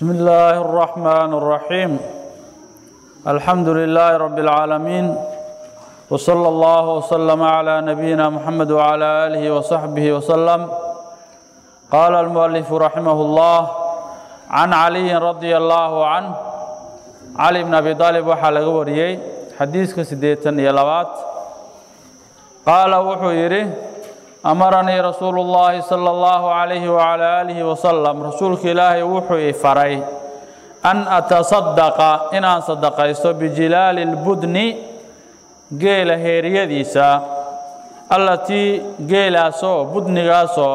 بسم الله الرحمن الرحيم الحمد لله رب العالمين وصلى الله وسلم على نبينا محمد وعلى آله وصحبه وسلم قال المؤلف رحمه الله عن علي رضي الله عنه علي بن أبي طالب waxaa laga wariyey xadiiska sideetan iyo labaad qaala wuxuu yidhi amaranii rasuulu اllaahi salى اllahu عalayhi وعalى aalihi wasalam rasuulka ilaahay wuxuu i faray an ataصadaqa inaan sadaqaysto bijilaali اlbudni geela heeryadiisa allatii geelaasoo budnigaasoo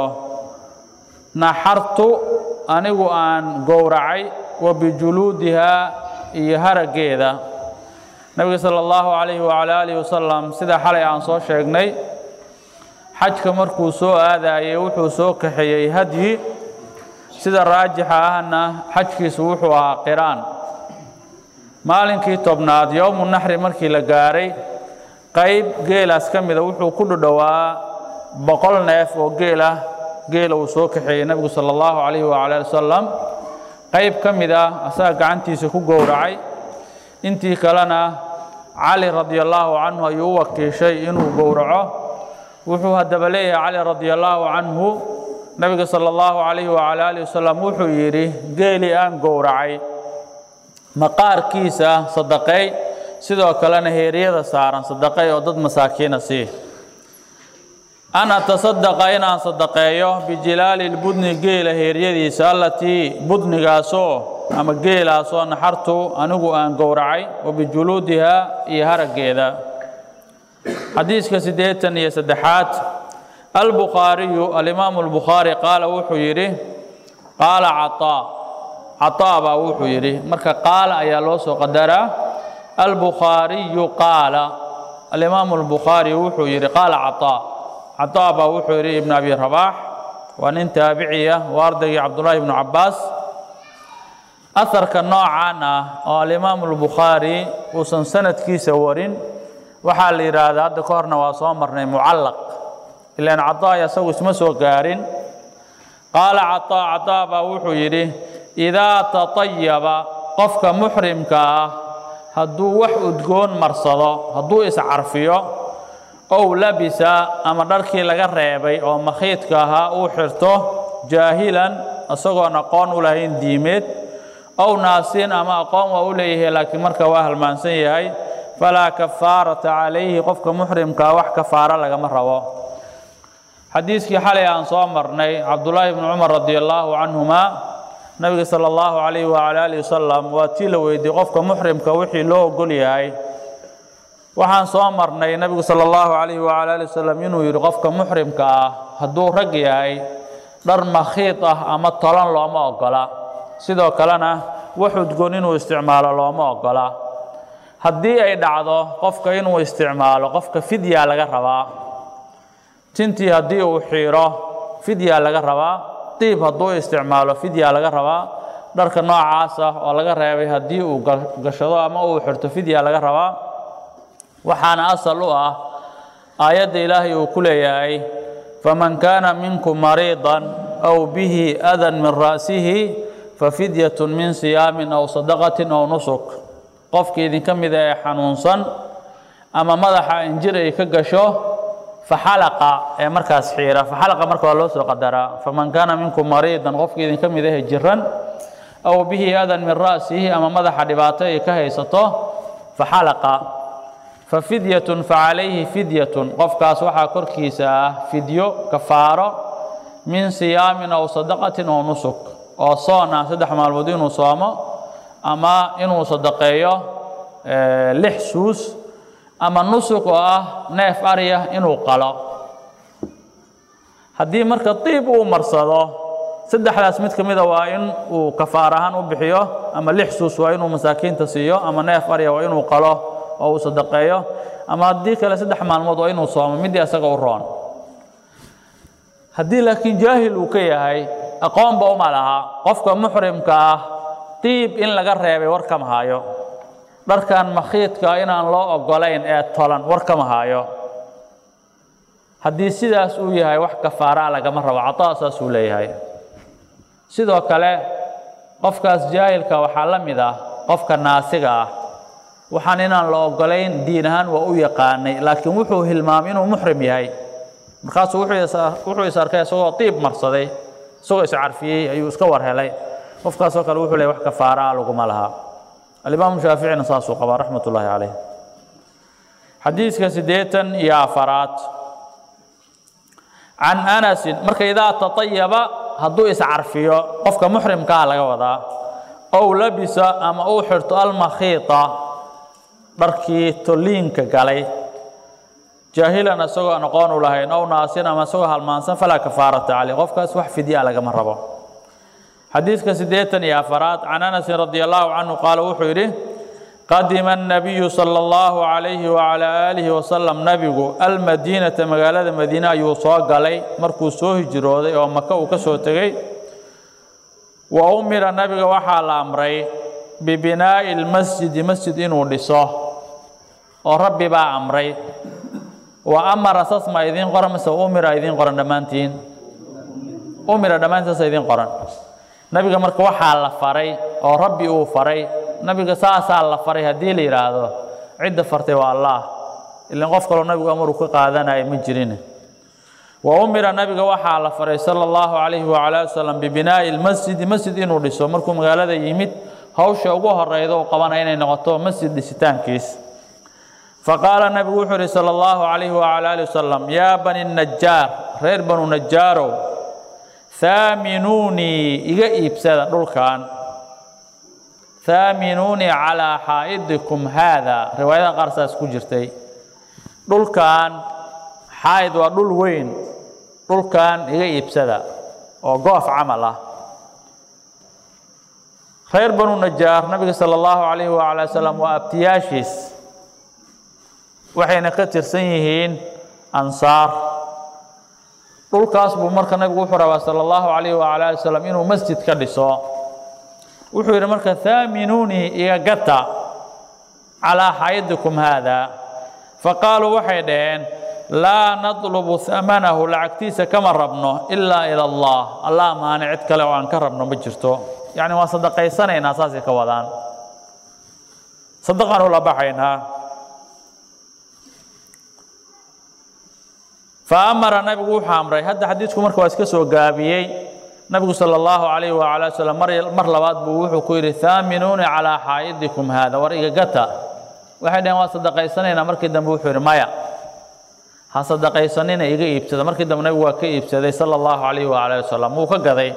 naxartu anigu aan gowracay wa bijuluudihaa iyo haraggeeda nebiga sala allahu calayhi wacala aalihi wasalam sida xalay aan soo sheegnay xajka markuu soo aadayey wuxuu soo kaxeeyey hadyi sida raajixa ahna xajkiisu wuxuu ahaa qiraan maalinkii tobnaad yowmu naxri markii la gaaray qayb geelaas ka mida wuxuu ku dhudhowaa boqol neef oo geelah geela uu soo kaxeeyey nebigu sala allahu calayhi wacala ali wasalam qayb ka mid ah asaga gacantiisa ku gowracay intii kalena cali radi allaahu canhu ayuu u wakiishay inuu gowraco wuxuu haddaba leeyahay cali radi allaahu canhu nebiga sala allahu calayhi wacala alihi wasalam wuxuu yidhi geelii aan gowracay maqaarkiisa sadaqeey sidoo kalena heeryada saaran sadaqey oo dad masaakiina sii an atasadaqa inaan sadaqeeyo bijilaali lbudni geela heeryadiisa allatii budnigaasoo ama geelaasoo naxartu anigu aan gowracay wa bijuluudihaa iyo haraggeeda xadiiska siddeetan iyo saddexaad albukhaariyu alimaamu albukhaari qaala wuxuu yidhi qaala cataa cataa baa wuxuu yidhi marka qaala ayaa loo soo qadaraa albukhaariyu qaala alimaamu albukhaari wuxuu yidhi qaala cataa cataa baa wuxuu yidhi ibnu abi rabaax waa nin taabiciya waa ardaygii cabdullaahi ibnu cabbaas aharka noocan ah oo alimaamu albukhaari uusan sanadkiisa warin waxaa la yidhaahdaa hadda ka horna waa soo marnay mucallaq ilaan cataa isagu isma soo gaarin qaala cataa cataa baa wuxuu yidhi idaa tatayaba qofka muxrimka ah hadduu wax udgoon marsado hadduu iscarfiyo ow labisa ama dharkii laga reebay oo makhiidka ahaa uu xirto jaahilan isagoon aqoon u lahayn diimeed ow naasiin ama aqoon waa u leeyahay laakiin marka waa halmaansan yahay falaa kafaarata calayhi qofka muxrimkaa wax kafaaro lagama rabo xadiiskii xalay aan soo marnay cabdullaahi bni cumar radi allaahu canhuma nabiga sala allahu calayhi wacala alihi wasalam waa tii la weydiiyey qofka muxrimka wixii loo ogol yahay waxaan soo marnay nebigu sala allahu calayhi wacala ali wasalam inuu yidhi qofka muxrimka ah hadduu rag yahay dhar makhiid ah ama tolan looma ogola sidoo kalena wax udgoon inuu isticmaalo looma ogola haddii ay dhacdo qofka inuu isticmaalo qofka fidyaa laga rabaa tintii haddii uu xiiro fidyaa laga rabaa diib hadduu isticmaalo fidyaa laga rabaa dharka noocaas ah oo laga reebay haddii uu gashado ama uu xirto fidyaa laga rabaa waxaana asal u ah aayadda ilaahay uu ku leeyahay faman kaana minkum mariidan aw bihi adan min ra'sihi fafidyatun min siyaamin aw sadaqatin aw nusuk qofkii idinka mida ee xanuunsan ama madaxa injir ay ka gasho faxalaqa ee markaas xiira faxalaqa marka waa loo soo qadaraa faman kaana minkum mariidan qofkii idinka mid ahe jiran aw bihi adan min ra'sihi ama madaxa dhibaato ay ka haysato faxalaqa fafidyatun facalayhi fidyatun qofkaas waxaa korkiisa ah fidyo kafaaro min siyaamin aw sadaqatin oo nusuk oo soon ah saddex maalmood inuu soomo ama inuu sadaqeeyo lix suus ama nusuk oo ah neef aryah inuu qalo haddii marka diib uu marsado saddexdaas mid ka mida waa in uu kafaar ahaan u bixiyo ama lix suus waa inuu masaakiinta siiyo ama neef arya waa inuu qalo oo uu sadaqeeyo ama haddii kale saddex maalmood waa inuu soomo midii isaga u roon haddii laakiin jaahil uu ka yahay aqoonba uma laha qofka muxrimka ah diib in laga reebay war kama hayo dharkan makhiidka inaan loo ogolayn ee tolan war kama hayo haddii sidaas uu yahay wax kafaaraa lagama rabo cataa saasuu leeyahay sidoo kale qofkaas jaahilka waxaa la mid ah qofka naasiga ah waxaan inaan la ogolayn diin ahaan waa u yaqaanay laakiin wuxuu hilmaamay inuu muxrim yahay markaasuu wuxuu is arkay isagoo tiib marsaday isagoo iscarfiyey ayuu iska war helay qofkaasoo kale wuxuu leeyahy wax kafaaraa laguma laha alimaamu shaaficina saasuu qabaa raxmat ullaahi caleyh xadiiska siddeetan iyo afaraad can anasin marka idaa taطayaba hadduu iscarfiyo qofka muxrimkaa laga wadaa ow labisa ama uu xirto almakhiita dharkii toliinka galay jaahilan isagoo aan aqoon u lahayn ow naasin ama isagoo halmaansan falaa kafaarata caleyh qofkaas wax fidya lagama rabo xadiiska siddeetan iyo afaraad can anasin radi allahu canhu qaala wuxuu yidhi qadima الnabiyu salى اllahu عalayhi wعalى aalihi wasalam nabigu almadiinata magaalada madiine ayuu soo galay markuu soo hijrooday oo maka uu ka soo tegey wa umira nabiga waxaa la amray bibinaa'i اlmasjidi masjid inuu dhiso oo rabbi baa amray wa amara saas ma idiin qoran mise umira idiin qoran dhammaantiin umira dhammaantiin saasa idiin qoran nabiga marka waxaa la faray oo rabbi uu faray nabiga saasaa la faray haddii la yidhaahdo cidda fartay waa allah ilan qof kaloo nabigu amaruu ka qaadanaya ma jirin wa umira nabiga waxaa la faray sala allahu calayhi wacala ali wasalam bibinaa'i lmasjidi masjid inuu dhiso markuu magaalada yimid hawsha ugu horeyda uu qabanaya inay noqoto masjid dhisitaankiis faqaala nabigu wuxuu yihi sala allahu calayhi wacala ali wasalam yaa bani najaar reer banu najaarow haaminuunii iga iibsada dhulkan haaminuunii calaa xaa'idikum haada riwaayada qaar saas ku jirtay dhulkan xaa'id waa dhul weyn dhulkan iga iibsada oo goof camal ah reer banu najaar nabiga sala allahu calayhi wacala wasalam waa abtiyaashiis waxayna ka tirsan yihiin ansaar dhulkaas buu marka nabigu wuxuu rabaa sala allahu calayhi wacala ali wasalam inuu masjid ka dhiso wuxuu yidhi marka haaminuunii iga gata calaa xayidikum haada faqaaluu waxay dhaheen laa nadlubu hamanahu lacagtiisa kama rabno ilaa ila allah allah maane cid kale oo aan ka rabno ma jirto yacni waan sadaqaysanaynaa saasay ka wadaan sadaqaan ula baxaynaa fa amara nabigu wuxuu amray hadda xadiidku marka waa iska soo gaabiyey nabigu sala allahu calayhi wacala wasalam mar mar labaad buu wuxuu ku yidhi haaminuuni calaa xaa'idikum haada war iga gata waxay dhaheen waa sadaqaysanaynaa markii dambe wuxuu yidhi maya ha sadaqaysanina iga iibsada markii dambe nabigu waa ka iibsaday sala allahu calayhi wacala wasalam wuu ka gaday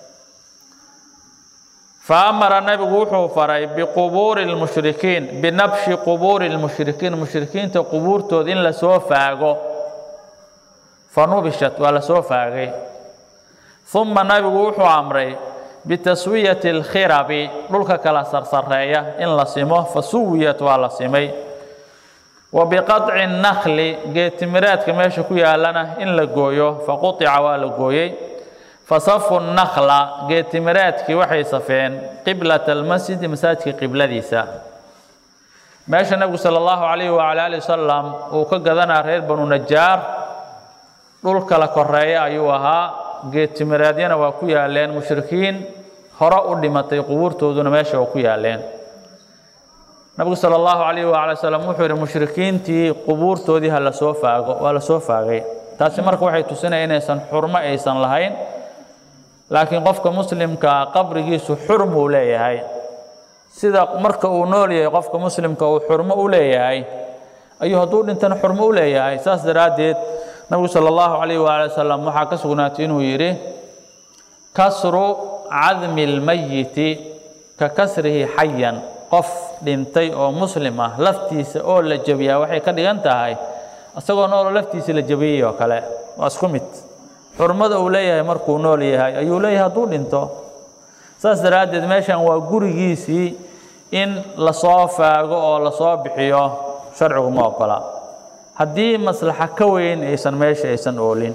fa amara nabigu wuxuu faray biqubuuri lmushrikiin binabshi qubuuri lmushrikiin mushrikiinta qubuurtooda in lasoo faago fanubishat waa lasoo faagay uma nabigu wuxuu amray bitaswiyati alkhirabi dhulka kala sarsareeya in la simo fasuwiyat waa la simay wa biqaطci nakli geetimireedka meesha ku yaalana in la gooyo faquطica waa la gooyey fasafu nakla geetimireedkii waxay safeen qiblata almasjidi masaajidka qibladiisa meesha nabigu sala allahu calayhi wacala ali wasalam uu ka gadanaa reer banu najaar dhul kala koreeya ayuu ahaa geetimireedyana waa ku yaaleen mushrikiin hore u dhimatay qubuurtooduna meesha waa ku yaaleen nabigu sala allahu calayhi waala wasalam wuxuu yidhi mushrikiintii qubuurtoodii ha la soo faago waa la soo faagay taasi marka waxay tusinaya inaysan xurmo aysan lahayn laakiin qofka muslimkaa qabrigiisu xurm uu leeyahay sida marka uu nool yahay qofka muslimka uu xurmo u leeyahay ayuu hadduu dhintana xurmo u leeyahay saas daraaddeed nabigu sala allahu calayh waala wasalam waxaa ka sugnaatay inuu yidhi kasru cadmi lmayiti ka kasrihi xayan qof dhintay oo muslim ah laftiisa oo la jebiyaa waxay ka dhigan tahay isagoo nooloo laftiisa la jebiyey oo kale waa isku mid xurmada uu leeyahay markuu nool yahay ayuu leeyahay hadduu dhinto saas daraaddeed meeshan waa gurigiisii in lasoo faago oo lasoo bixiyo sharcigu ma ogola haddii maslaxa ka weyn aysan meesha aysan oolin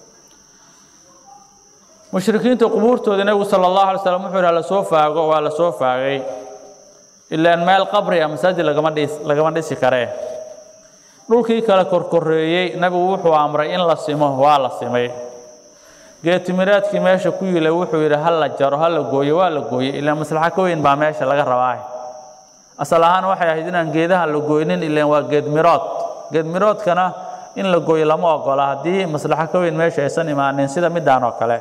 mushrikiinta qubuurtooda nebigu sala allahu alay slam wuxuu yidhi lasoo faago waa la soo faagay ilaan meel qabri ah masaajid lagama dhis lagama dhisi karee dhulkii kale korkoreeyey nebigu wuxuu amray in la simo waa la simay geetimiraadkii meesha ku yilay wuxuu yidhi ha la jaro ha la gooyo waa la gooyey ilaa maslaxo ka weyn baa meesha laga rabaa asal ahaan waxay ahayd inaan geedaha la gooynin ilaan waa geedmirood geedmiroodkana in la gooyo lama ogola haddii maslaxo ka weyn meesha aysan imaanin sida midaan oo kale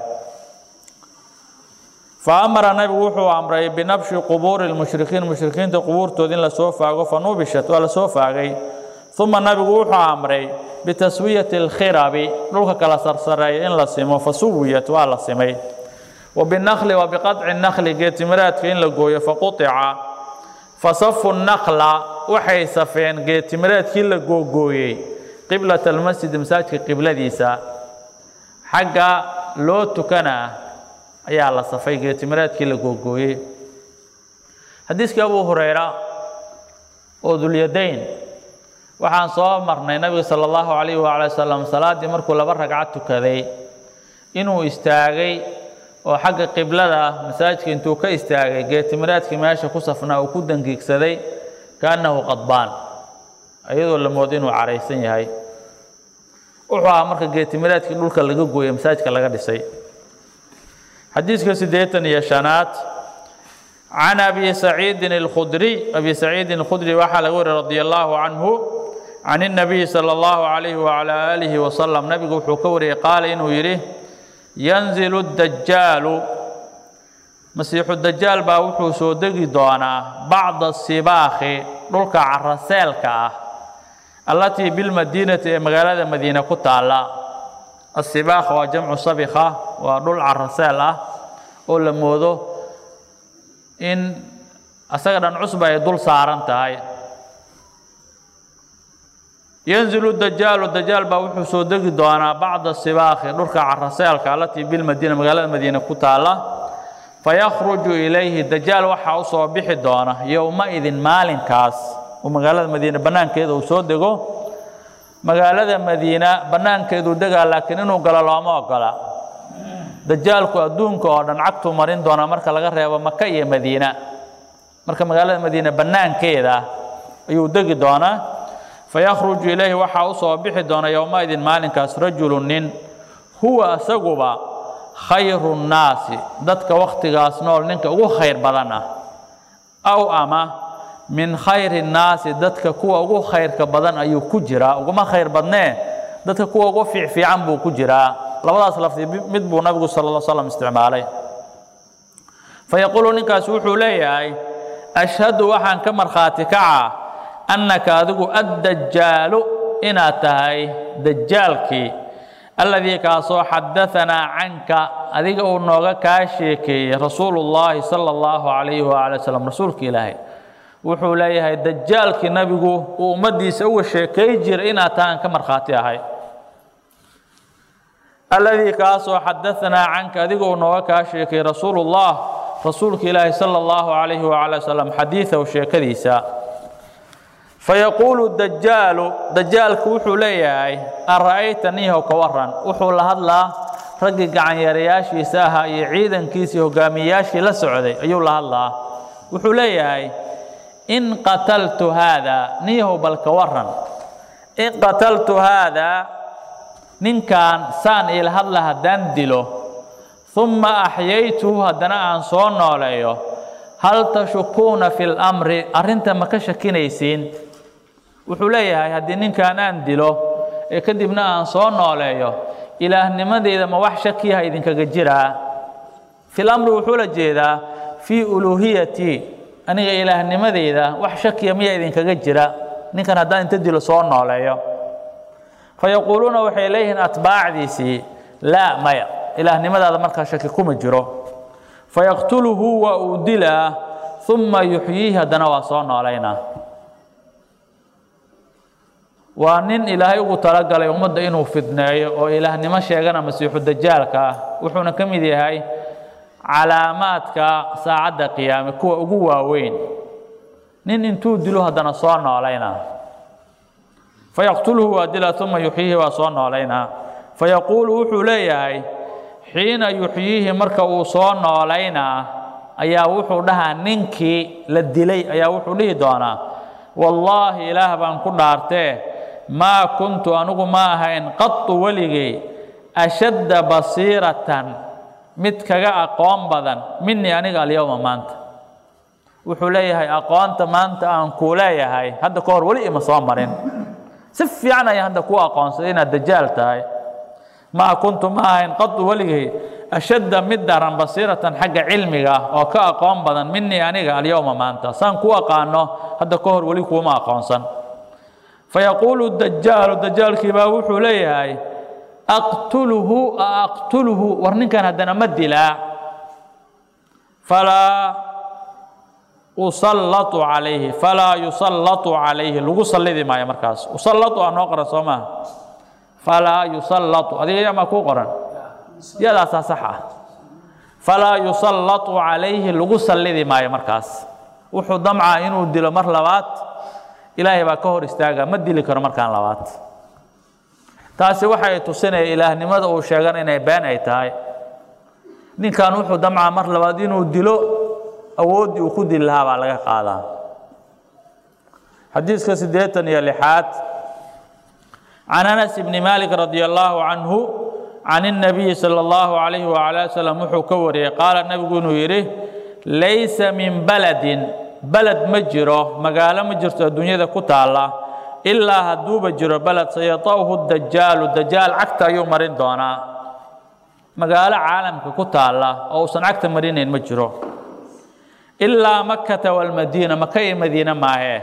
fa amara nabigu wuxuu amray binabshi qubuuri lmushrikiin mushrikiinta qubuurtooda in lasoo faago fa nubishat waa lasoo faagay uma nabigu wuxuu amray bitaswiyati alkhirabi dhulka kala sarsareeya in la simo fa suwiyat waa la simay wa binakli wa biqaطci nakli geetimiraadka in la gooyo faquطica fasafu nakla waxay safeen geetimiraadkii la googooyey qiblat almasjid masaajidka qibladiisa xagga loo tukana ayaa la safay geetimiraadkii la googooyey xadiiskii abu hurayra oo dulyadayn waxaan soo marnay nabiga sala allahu calayhi waala wasalam salaaddii markuu laba ragcad tukaday inuu istaagay oo xagga qiblada masaajidka intuu ka istaagay geetimiraadkii meesha ku safnaa uu ku dangiigsaday kaannahu qadbaan iyadoo la moodo inuu caraysan yahay wuxuu ahaa marka geetimiraadkii dhulka laga gooyey masaajidka laga dhisay xadiiska siddeetan iyo shanaad can abi saciidin alkhudriy abi saciidin alkhudri waxaa laga wariy radi allahu canhu can الnabiyi salى اllahu calayhi wacala aalihi wasalam nabigu wuxuu ka wariyey qaala inuu yidhi yanzilu dajaalu masiixu dajaal baa wuxuu soo degi doonaa bacda sibaakhi dhulka caraseelka ah allatii bilmadiinati ee magaalada madiine ku taalla asibaakh waa jamcu sabikha waa dhul caraseel ah oo la moodo in asaga dhan cusba ay dul saaran tahay yanzilu dajaalu dajaal baa wuxuu soo degi doonaa bacda sibaakhi dhulka caraseelka allatii bilmadiina magaalada madiine ku taalla fayakhruju ilayhi dajaal waxaa u soo bixi doona yowma-idin maalinkaas uu magaalada madiine bannaankeeda uu soo dego magaalada madiina bannaankeeduu degaa laakiin inuu galo looma ogola dajaalku adduunka oo dhan cagtuu marin doonaa marka laga reebo maka iyo madiina marka magaalada madiine bannaankeeda ayuu degi doonaa fayakhruju ilayhi waxaa u soo bixi doona yowma-idin maalinkaas rajulu nin huwa isaguba khayru nnaasi dadka wakhtigaas nool ninka ugu khayr badan ah aw ama min khayri nnaasi dadka kuwa ugu khayrka badan ayuu ku jiraa uguma khayr badnee dadka kuwa ugu fiicfiican buu ku jiraa labadaas lafdi mid buu nabigu sala lla slam isticmaalay fayaquulu ninkaas wuxuu leeyahay ashhadu waxaan ka markhaati kacaa annaka adigu addajaalu inaad tahay dajaalkii alladii kaasoo xadaanaa canka adiga uu nooga kaa sheekeeyey rasuulu llaahi sala allahu calayhi waala wasalam rasuulka ilaahay wuxuu leeyahay dajaalkii nabigu uu ummaddiisa uga sheekay jiray inaad tahaan ka markhaati ahay alladii kaasoo xadaanaa canka adiga uu nooga kaa sheekay rasuulu llah rasuulka ilaahi sala allahu calayhi waala wasalam xadiidahu sheekadiisa fayaquulu dajaalu dajaalku wuxuu leeyahay ara'ayta niihow ka waran wuxuu la hadlaa raggii gacanyarayaashiisa ahaa iyo ciidankiisii hogaamiyeyaashii la socday ayuu la hadlaa wuxuu leeyahay in qataltu haadaa niihow bal ka waran in qataltu haadaa ninkan saan iila hadla haddaan dilo uma axyaytuhu haddana aan soo nooleeyo hal tashukuuna fi lamri arrinta ma ka shakinaysiin wuxuu leeyahay haddii ninkan aan dilo ee kadibna aan soo nooleeyo ilaahnimadeyda ma wax shakiyaha idinkaga jiraa fil amri wuxuu la jeedaa fii uluuhiyatii aniga ilaahnimadeyda wax shakiya miya idinkaga jira ninkan haddaan inta dilo soo nooleeyo fayaquuluuna waxay leeyihiin atbaacdiisii laa maya ilaahnimadaada markaa shaki kuma jiro fayaqtuluhu waa uu dilaa uma yuxyiihi haddana waa soo noolaynaa waa nin ilaahay ugu talagalay ummadda inuu fidneeyo oo ilaahnimo sheegana masiixu dajaalka ah wuxuuna ka mid yahay calaamaadka saacadda qiyaame kuwa ugu waaweyn nin intuu dilo haddana soo noolaynaa fayaqtuluhu waa dilaa uma yuxyiihi waa soo noolaynaa fayaquulu wuxuu leeyahay xiina yuxyiihi marka uu soo noolaynaa ayaa wuxuu dhahaa ninkii la dilay ayaa wuxuu dhihi doonaa wallaahi ilaah baan ku dhaartee maa kuntu anigu ma ahayn qatu weligay ashadda basiiratan mid kaga aqoon badan minii aniga alyowma maanta wuxuu leeyahay aqoonta maanta aan kuu leeyahay hadda ka hor weli ima soo marin si fiican ayaan hadda ku aqoonsaday inaad dajaal tahay maa kuntu ma ahayn qadu weligay ashadda mid daran basiiratan xagga cilmiga oo ka aqoon badan minii aniga alyowma maanta saan ku aqaano hadda ka hor weli kuuma aqoonsan fayaquulu dajaalu dajaalkii baa wuxuu leeyahay aqtuluhu a aqtuluhu war ninkan haddana ma dilaa falaa usallatu calayhi falaa yusallatu calayhi lagu sallidi maayo markaas usallatu aa noo qoran soo maaha falaa yusallatu adiga yamaa kuu qoran yadaasaa sax ah falaa yusallatu calayhi lagu sallidi maayo markaas wuxuu damcaa inuu dilo mar labaad ilaahay baa ka hor istaaga ma dili karo markaan labaad taasi waxay tusinaya ilaahnimada uu sheegan inay been ay tahay ninkan wuxuu damcaa mar labaad inuu dilo awooddii uu ku dili lahaa baa laga qaadaa xadiiska siddeetan iyo lixaad can anas bni maalik radi allaahu canhu can الnabiyi salى اllahu alayhi wala wasalam wuxuu ka wariyey qaala nebigu inuu yidhi laysa min baladin baled ma jiro magaalo ma jirto adduunyada ku taalla ilaa hadduuba jiro beled sayata'uhu dajaalu dajaal cagta ayuu marin doonaa magaalo caalamka ku taalla oo uusan cagta marinayn ma jiro ilaa makkata walmadiina maka iyo madiine maahee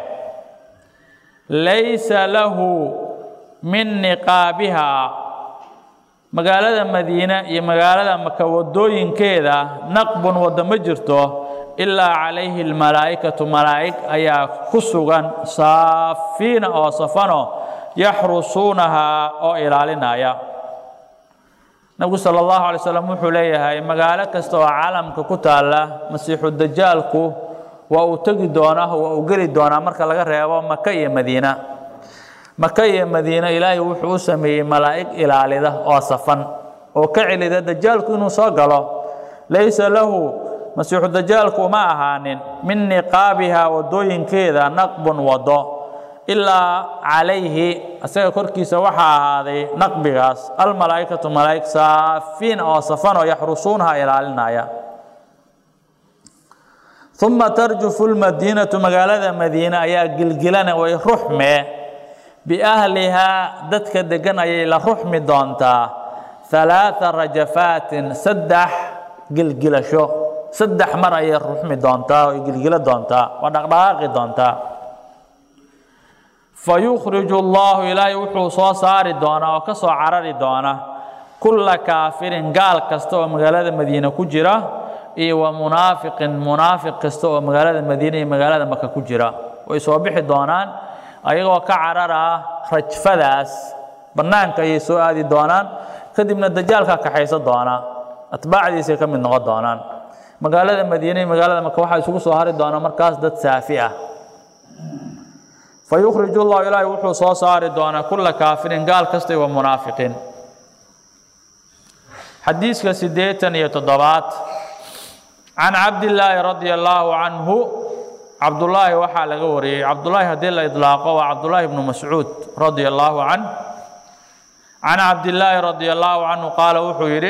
laysa lahu min niqaabihaa magaalada madiine iyo magaalada maka wadooyinkeeda naqbun waddo ma jirto ilaa calayhi almalaa'ikatu malaa'ig ayaa ku sugan saafiina oo safano yaxrusuunahaa oo ilaalinaya nabigu sala allahu alay slam wuxuu leeyahay magaalo kasta oo caalamka ku taalla masiixu dajaalku waa uu tegi doonaa waa uu geli doonaa marka laga reebo maka iyo madiina maka iyo madiine ilaahay wuxuu u sameeyey malaa'ig ilaalida oo safan oo ka celida dajaalku inuu soo galo laysa lahu masiixu dajaalku uma ahaanin min niqaabihaa wadooyinkeeda naqbun wado ilaa calayhi isaga korkiisa waxaa ahaaday naqbigaas almalaa'ikatu malaa'ig saafiin oo safan oo yaxrusuunaha ilaalinaya uma tarjufu lmadiinatu magaalada madiine ayaa gilgilana way ruxme biahlihaa dadka degan ayay la ruxmi doontaa halaaa rajafaatin saddex gilgilasho saddex mar ayay ruxmi doontaa oy gilgilo doontaa waa dhaqdhaqaaqi doontaa fayukhriju allahu ilaahay wuxuu soo saari doonaa oo ka soo carari doona kulla kaafirin gaal kasta oo magaalada madiine ku jira iyo wa munaafiqin munaafiq kasta oo magaalada madiine iyo magaalada maka ku jira way soo bixi doonaan ayagoo ka carara rajfadaas bannaanka ayay soo aadi doonaan kadibna dajaalkaa kaxaysa doona atbaacdiisay ka mid noqon doonaan magaalada madiine iyo magaalada maka waxaa isugu soo hari doona markaas dad saafi ah fayukhriju llahu ilaahi wuxuu soo saari doonaa kulla kaafirin gaal kasta wa munaafiqiin xadiiska siddeetan iyo toddobaad can cabdillaahi radia allaahu canhu cabdullaahi waxaa laga wariyey cabdullaahi haddii la idlaaqo waa cabdullaahi bnu mascuud radia allaahu canh can cabdillaahi radia allaahu canhu qaala wuxuu yidhi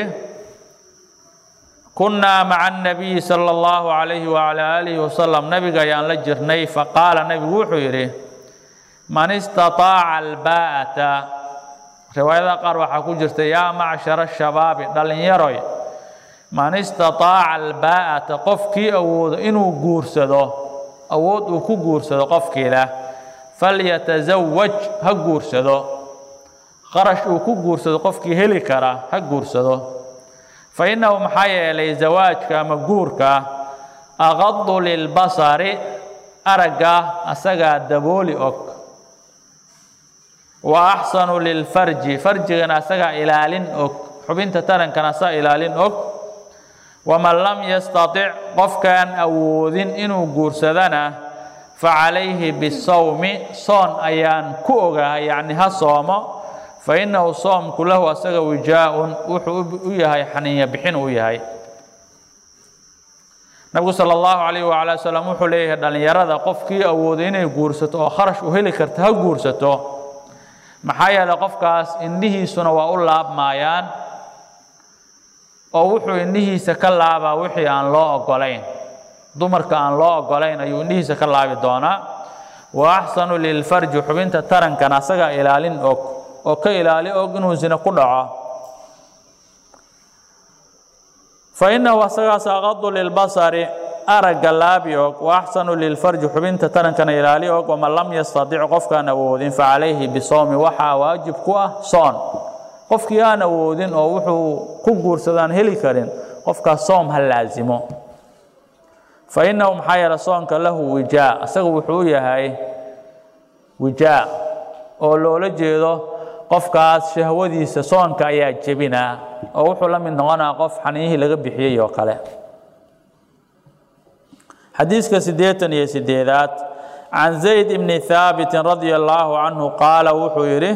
kunnaa maca annabiyi sala allahu calayhi wacalaa aalihi wasalam nabiga ayaan la jirnay faqaala nebigu wuxuu yidhi man istataaca albaa'ata riwaayadaha qaar waxaa ku jirta yaa macshara shabaabi dhallinyaroy man istataaca albaa'ata qofkii awoodo inuu guursado awood uu ku guursado qofkiila falyatasawaj ha guursado qarash uu ku guursado qofkii heli kara ha guursado fa innahu maxaa yeelay zawaajka ama guurka aqadu lilbasari aragga asagaa dabooli og wa axsanu lilfarji farjigana asagaa ilaalin og xubinta tarankana asagaa ilaalin og waman lam yastatic qofkaan awoodin inuu guursadana facalayhi bisawmi soon ayaan ku ogahay yacni ha soomo fa innahu soomku lahu asaga wijaa-un wuxuu u yahay xaninya bixin uu yahay nabigu sala allahu calayhi wacala wasalam wuxuu leeyahay dhallinyarada qofkii awooday inay guursato oo kharash u heli karta ha guursato maxaa yeelay qofkaas indhihiisuna waa u laabmaayaan oo wuxuu indhihiisa ka laabaa wixii aan loo ogolayn dumarka aan loo ogolayn ayuu indhihiisa ka laabi doonaa wa axsanu lilfarji xubinta tarankan asagaa ilaalin og oo ka ilaali og inuu sina ku dhaco fa innahu asagaas aqadu lilbasari aragga laabi og wa axsanu lilfarji xubinta tarankana ilaali og waman lam yastadic qofkaan awoodin facalayhi bisowmi waxaa waajib ku ah soon qofkii aan awoodin oo wuxuu ku guursadaan heli karin qofkaas soom ha laasimo fa innahu maxaa yeele soonka lahu wijaa isaga wuxuu u yahay wijaa oo loola jeedo qofkaas shahwadiisa soonka ayaa jebinaa oo wuxuu la mid noqonaa qof xaniihii laga bixiyey oo kale xadiiska siddeetan iyo sideedaad can zayd ibni haabitin radia allaahu canhu qaala wuxuu yidhi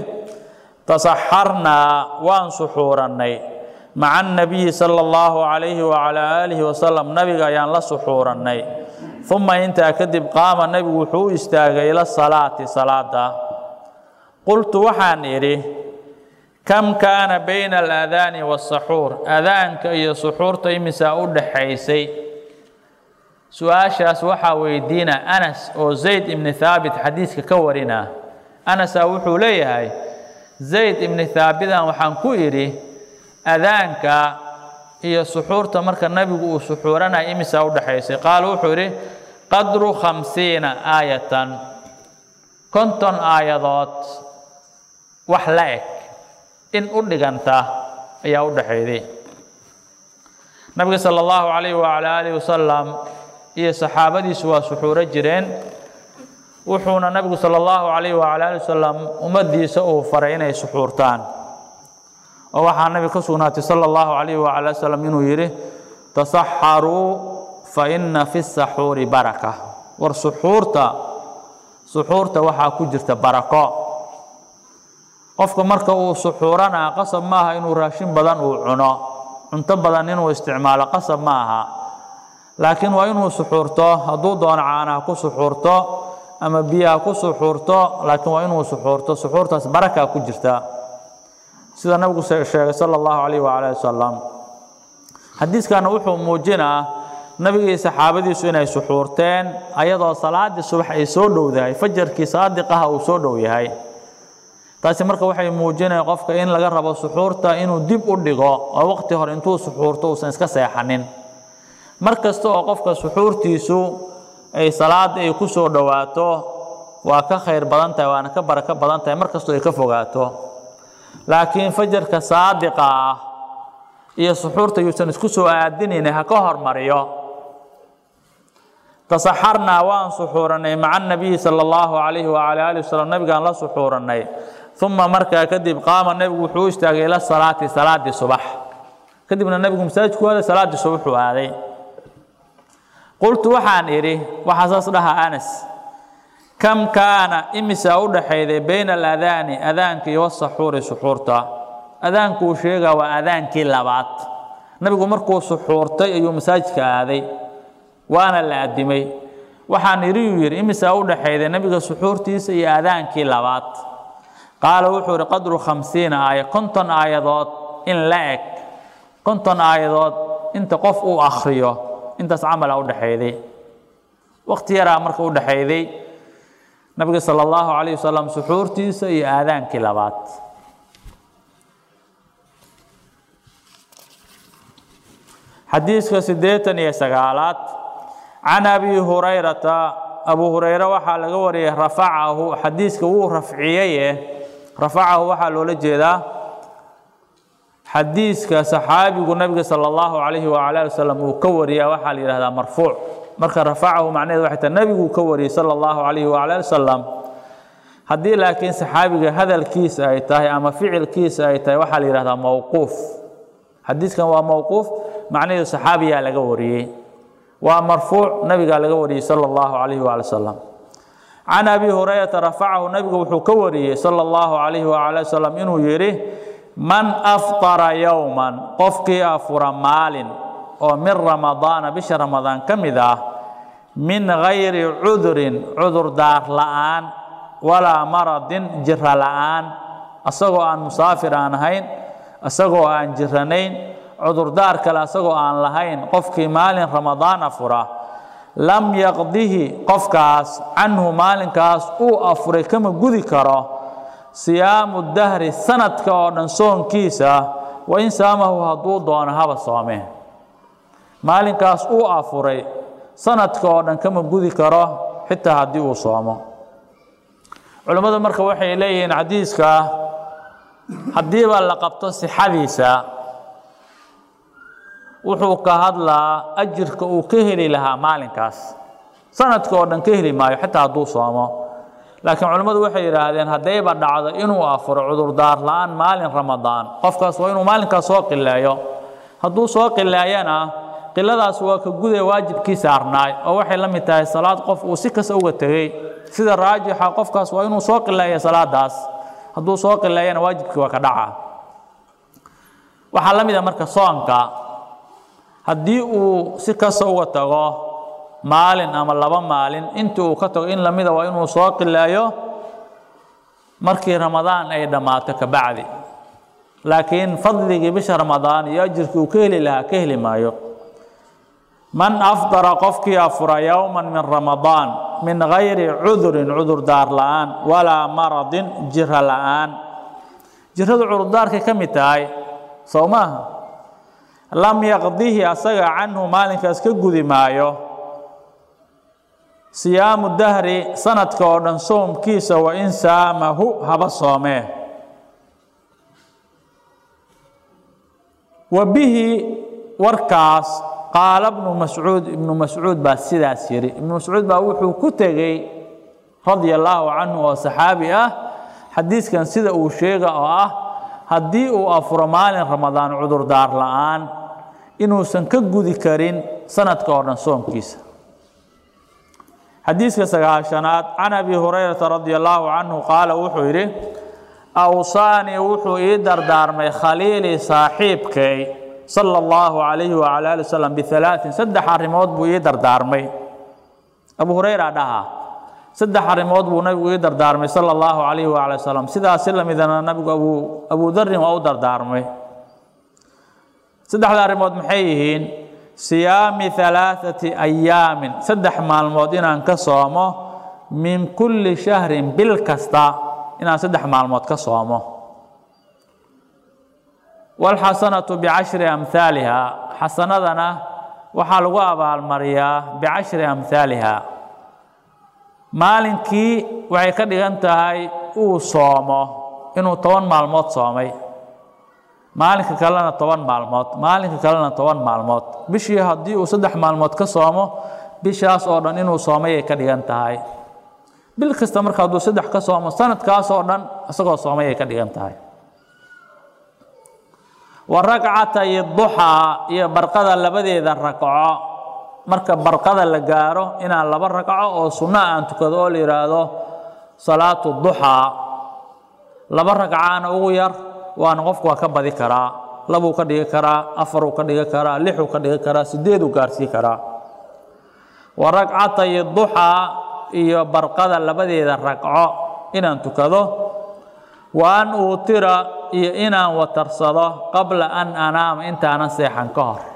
tasaxarnaa waan suxuurannay maca annabiyi sala allahu calayhi wacalaa aalihi wasalam nabiga ayaan la suxuurannay uma intaa kadib qaama nebigu wuxuu u istaagay ila salaati salaada qultu waxaan idhi kam kaana bayna alaadaani wasaxuur adaanka iyo suxuurta imisaa u dhaxaysay su-aashaas waxaa weydiina anas oo zayd ibni haabit xadiiska ka warina anasaa wuxuu leeyahay zayd ibni haabitan waxaan ku idhi adaanka iyo suxuurta marka nabigu uu suxuuranaya imisaa u dhaxaysay qaala wuxuu idhi qadru khamsiina aayatan konton aayadood wax la eg in u dhiganta ayaa u dhaxayday nabiga sala allahu calayh wacalaa aalihi wasalam iyo saxaabadiisu waa suxuuro jireen wuxuuna nabigu sala allahu calayh wacala ali wasalam ummaddiisa uu faray inay suxuurtaan oo waxaa nabiga ka sugnaatay sala allahu calayh wacala wasalam inuu yidhi tasaxaruu fa inna fi saxuuri baraka war suxuurta suxuurta waxaa ku jirta barako qofka marka uu suxuuranaa qasab maaha inuu raashin badan uu cuno cunto badan inuu isticmaalo qasab ma aha laakiin waa inuu suxuurto hadduu doono caanaha ku suxuurto ama biyaha ku suxuurto laakiin waa inuu suxuurto suxuurtaas barakaa ku jirta sida nabigu sheegay sala allahu calayh wacala ali wasalam xadiiskana wuxuu muujinaa nabigii saxaabadiisu inay suxuurteen ayadoo salaadii subax ay soo dhowdahay fajarkii saadiqaha uu soo dhow yahay taasi marka waxay muujinaya qofka in laga rabo suxuurta inuu dib u dhigo oo waqti hore intuu suxuurto uusan iska seexanin mar kasta oo qofka suxuurtiisu ay salaada ay ku soo dhowaato waa ka khayr badan tahay waana ka barako badan tahay mar kastoo ay ka fogaato laakiin fajarka saadiqa ah iyo suxuurta yuusan isku soo aadinayn ha ka hormariyo tasaxarnaa waan suxuurannay maca nabiyi sala allahu calayhi wacala aalihi wasalam nabigaan la suxuurannay uma markaa kadib qaama nebigu wuxuu u istaagay ila salaati salaadii subax kadibna nebigu masaajidku aaday salaaddii subaxuu aaday qultu waxaan idhi waxaa saas dhahaa anas kam kaana imisaa u dhaxayday bayna aladaani adaanka iyo wasaxuuri suxuurta adaanku uu sheegaa waa adaankii labaad nabigu markuu suxuurtay ayuu masaajidka aaday waana la adimay waxaan idhi uu yidhi imisaa u dhaxayday nebiga suxuurtiisa iyo adaankii labaad qaala wuxuu idhi qadru khamsiina aaya konton aayadood in la eg konton aayadood inta qof uu akhriyo intaas camala u dhaxayday waqti yaraa marka u dhaxayday nabiga sala allahu calayh wasalam suxuurtiisa iyo aadaankii labaad xadiiska siddeetan iyo sagaalaad can abi hurayrata abu hurayre waxaa laga wariyay rafacahu xadiiska wuu rafciyaye rafacahu waxaa loola jeedaa xadiiska saxaabigu nabiga sala allahu calayhi wacala ali wasalam uu ka wariyaa waxaa la yidhahdaa marfuuc marka rafacahu macnaheed waxay tahay nabiguu ka wariyey sala allahu calayhi wacala ali wasalam haddii laakiin saxaabiga hadalkiisa ay tahay ama ficilkiisa ay tahay waxaa la yidhahdaa mowquuf xadiiskan waa mowquuf macnaheedu saxaabiyaa laga wariyey waa marfuuc nabigaa laga wariyey sala allahu calayhi waali wasalam can abi hurayrata rafacahu nabigu wuxuu ka wariyey sala allahu calayhi waala wasalam inuu yidhi man aftara yowman qofkii afura maalin oo min ramadaana bisha ramadaan ka mid ah min gayri cudurin cudurdaar la'aan walaa maradin jira la'aan asagoo aan musaafir aan ahayn asagoo aan jiranayn cudurdaar kale asagoo aan lahayn qofkii maalin ramadaan afura lam yaqdihi qofkaas canhu maalinkaas uu afuray kama gudi karo siyaamu dahri sanadka oo dhan soonkiisa wa in saamahu hadduu doono haba soome maalinkaas uu afuray sanadka oo dhan kama gudi karo xitaa haddii uu soomo culimmadu marka waxay leeyihiin xadiiska haddiiba la qabto sixadiisa wuxuu ka hadlaa ajirka uu ka heli lahaa maalinkaas sanadka oo dhan ka heli maayo xitaa hadduu soomo laakiin culimmadu waxay yidhaahdeen haddayba dhacdo inuu afuro cudurdaar la-aan maalin ramadaan qofkaas waa inuu maalinkaas soo qileeyo hadduu soo qileeyana qiladaas waa ka gudee waajibkii saarnaay oo waxay la mid tahay salaad qof uu si kasta uga tegey sida raajixa qofkaas waa inuu soo qileeya salaadaas hadduu soo qileeyana waajibkii waa ka dhaca waxaa la mid a marka soonka haddii uu si kasta uga tago maalin ama laba maalin intii uu ka tago in lamida waa inuu soo qileeyo markii ramadaan ay dhammaato ka bacdi laakiin fadligii bisha ramadaan iyo ajirkii uu ka heli lahaa ka heli maayo man afdara qofkii afura yowman min ramadaan min gayri cudurin cudurdaar la-aan walaa maradin jiro la-aan jiradu cudurdaarkay ka mid tahay sow maaha lam yaqdihi asaga canhu maalinkaas ka gudi maayo siyaamu dahri sanadka oo dhan soomkiisa wa in saamahu haba soomee wa bihi warkaas qaala bnu mascuud ibnu mascuud baa sidaas yidhi ibnu mascuud baa wuxuu ku tegey radia allaahu canhu oo saxaabi ah xadiiskan sida uu sheega oo ah haddii uu afuro maalin ramadaan cudurdaar la-aan inuusan ka gudi karin sanadka oo dhan soomkiisa xadiiska sagaashanaad can abi hurayrata radia allaahu canhu qaala wuxuu yidhi awsaanii wuxuu ii dardaarmay khaliilii saaxiibkay sala allahu calayhi wacala ali wasalam bialaain saddex arrimood buu ii dardaarmay abu hurayra dhaha saddex arrimood buu nabigu ii dardaarmay sala allahu calayhi wacala wasalam sidaasi lamidana nabigu abu abu darin waa u dardaarmay saddexda arrimood maxay yihiin siyaami alaaثati ayaamin saddex maalmood inaan ka soomo min kulli shahrin bil kasta inaan saddex maalmood ka soomo wاlxasanatu bicashri amhaaliha xasanadana waxaa lagu abaalmariyaa bicashri amhaaliha maalinkii waxay ka dhigan tahay uu soomo inuu toban maalmood soomay maalinka kalena toban maalmood maalinka kalena toban maalmood bishii haddii uu saddex maalmood ka soomo bishaas oo dhan inuu soomay ay ka dhigan tahay bil kasta marka hadduu saddex ka soomo sanadkaas oo dhan isagoo soomay ay ka dhigan tahay wa ragcatay duxaa iyo barqada labadeeda ragco marka barqada la gaaro inaan laba ragco oo sunno aan tukado oo la yidhaahdo salaatu duxaa laba ragcaana ugu yar waana qofku waa ka badi karaa labuu ka dhigi karaa afaruu ka dhigi karaa lixuu ka dhigi karaa sideeduu gaarsii karaa wa ragcatay duxaa iyo barqada labadeeda ragco inaan tukado wa an uutira iyo inaan watarsado qabla an anaama intaanan seexan ka hor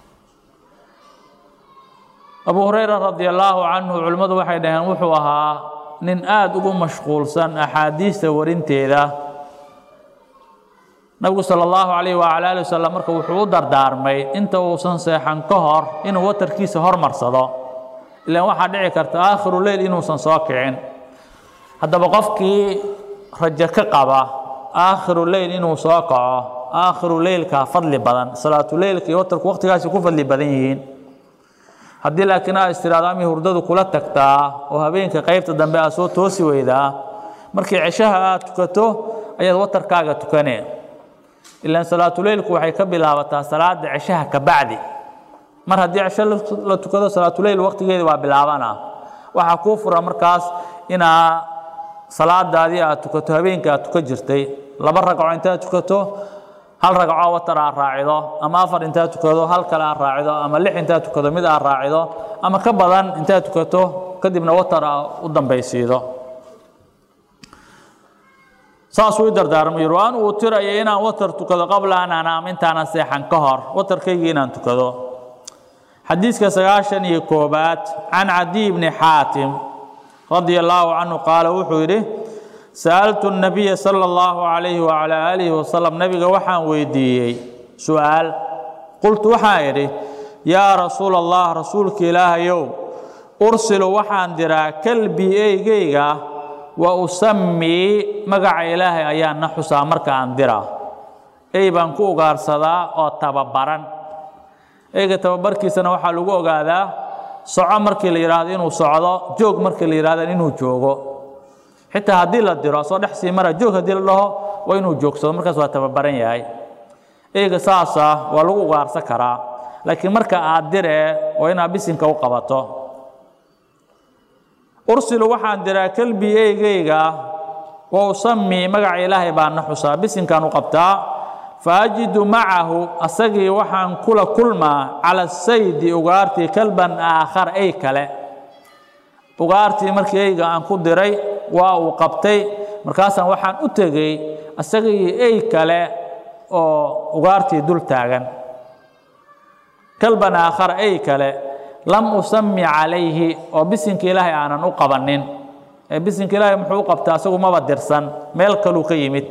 abu hurayra radi allaahu canhu culimmadu waxay dhaheen wuxuu ahaa nin aada ugu mashquulsan axaadiista warinteeda nabigu sala allahu calayh wacala ali wasalam marka wuxuu u dardaarmay inta uusan seexan ka hor inuu watarkiisa hormarsado ilaan waxaa dhici karta aakhiru leyl inuusan soo kicin haddaba qofkii rajo ka qaba aakhiru leyl inuu soo kaco aakhiru leylkaa fadli badan salaatuleylka iyo watarku waqtigaasi ku fadli badan yihiin haddii laakiin aa istiraado amay hurdadu kula tagtaa oo habeenka qaybta dambe aad soo toosi weydaa markii ceshaha aad tukato ayaad watarkaaga tukane ilaan salaatuleylku waxay ka bilaabataa salaada ceshaha ka bacdi mar haddii cesho la tukado salaatuleyl waqtigeedi waa bilaabana waxaa kuu fura markaas inaa salaadaadii aad tukato habeenka aad tukan jirtay laba ragco intaad tukato hal ragco watar aad raacido ama afar intaad tukado hal kale aad raacido ama lix intaad tukado mid aad raacido ama ka badan intaad tukato kadibna watar aa u dambaysiido saasuu i dardaarmo yidhi waan uu tirayo inaan watar tukado qabla an anaam intaanan seexan ka hor watarkaygii inaan tukado xadiiska sagaashan iyo koobaad can cadiy bni xaatim radia allaahu canhu qaala wuxuu yidhi sa'altu nabiya sala allahu calayhi wacalaa aalihi wasalam nabiga waxaan weydiiyey su'aal qultu waxaan idhi yaa rasuula allah rasuulka ilaahayow ursilu waxaan diraa kalbii eygeyga wa usammii magaca ilaahay ayaan na xusaa marka aan diraa ey baan ku ugaarsadaa oo tababaran eyga tababarkiisana waxaa lagu ogaadaa soco markii la yidhaahdo inuu socdo joog markii la yidhahdo inuu joogo xitaa haddii la diro soo dhex sii mara joog haddii la dhaho waa inuu joogsado markaas waa tababaran yahay eyga saasa waa lagu ugaarsan karaa laakiin marka aad diree waa inaad bisinka u qabato ursilu waxaan diraa kelbi eygeyga wa usamii magaca ilaahay baan na xusaa bisinkaan u qabtaa fa ajidu macahu asagii waxaan kula kulmaa cala saydi ugaartii kalban aakhar ey kale ugaartii markii eyga aan ku diray waa uu qabtay markaasaan waxaan u tegey asagii ey kale oo ugaartii dul taagan kalban aakhar ey kale lam usami calayhi oo bisinka ilaahay aanan u qabanin ee bisinka ilaahay muxuu u qabtaa asagu maba dirsan meel kaluu ka yimid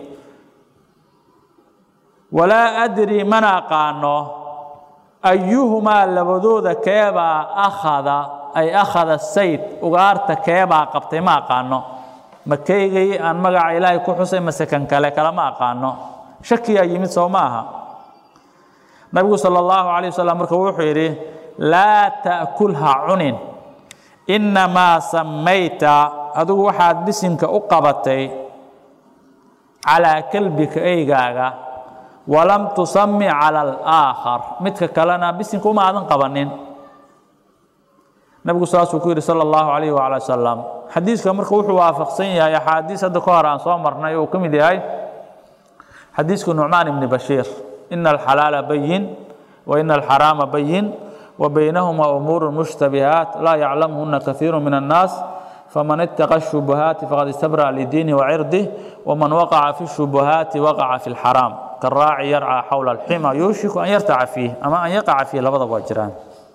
walaa adri mana aqaano ayuhumaa labadooda keebaa akhada ay akhada sayd ugaarta keebaa qabtay ma aqaano ma keygay aan magaca ilaahay ku xusay mase kan kale kalama aqaano shakiyaa yimid soo ma aha nabigu sala allahu calayh wasalam marka wuxuu yidhi laa ta'kulha cunin innamaa samayta adigu waxaad bisinka u qabatay calaa kelbika eygaaga walam tusami cala alaakhar midka kalena bisinka uma aadan qabanin nabigu saasuu ku yidhi sala allahu calayh waala wasalam xadiiska marka wuxuu waafaqsan yahay axaadiis hadda ka hor aan soo marnay uu ka mid yahay xadiiska nucmaan ibni bashiir ina alxalaala bayin wa ina alxaraama bayin وبينهما أمور مشتبهات لا يعلمهن كثير من الناس فمن اتقى الشبهات فقد استبرأ لدينه وعرضه ومن وقع في الشبهات وقع في الحرام كالراعي يرعى حول الحمى يوشك أن يرتع فيه أما أن يقع فيه لبض وجران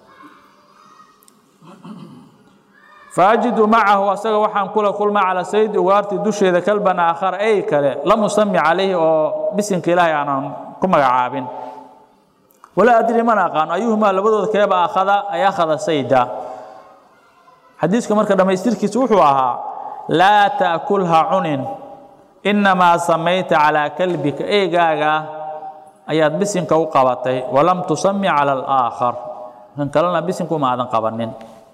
فأجد معه أسأل وحن كل كل ما على سيد وارتي دش إذا كلبا آخر أي كله لم يسمي عليه أو بسم كلاه أنا كم عابين walaa adri mana aqaano ayuhumaa labadooda keeba akhada ay akhada sayda xadiiska marka dhammaystirkiisa wuxuu ahaa laa ta'kulha cunin innamaa samayta calaa kalbika eegaaga ayaad bisinka u qabatay walam tusami cala alaakhar kan kalena bisinka uma aadan qabanin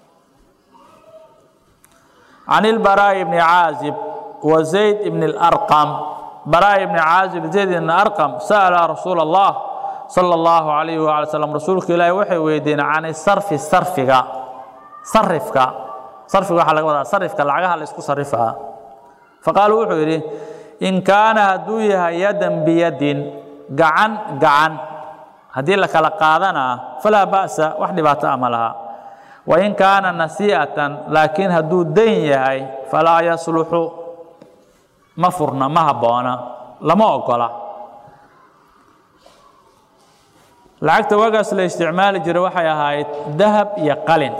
can ilbaraa'i bni caazib wa zayd ibni اlarqam baraa'i bni caazib zayd ibni arqam sa'ala rasuula allah sala allahu calayhi waala slam rasuulka ilaahi waxay weydiiyeen can sarfi sarfiga sarifka sarfiga waxaa laga wadaa sarifka lacagaha la isku sarifaa faqaalu wuxuu yidhi in kaana hadduu yahay yadan biyadin gacan gacan haddii la kala qaadanaa falaa ba'sa wax dhibaato ah ma laha wa in kaana nasii'atan laakiin hadduu dayn yahay falaa yasluxu ma furna ma habboona lama ogola lacagta waagaas la isticmaali jiray waxay ahayd dahab iyo qalin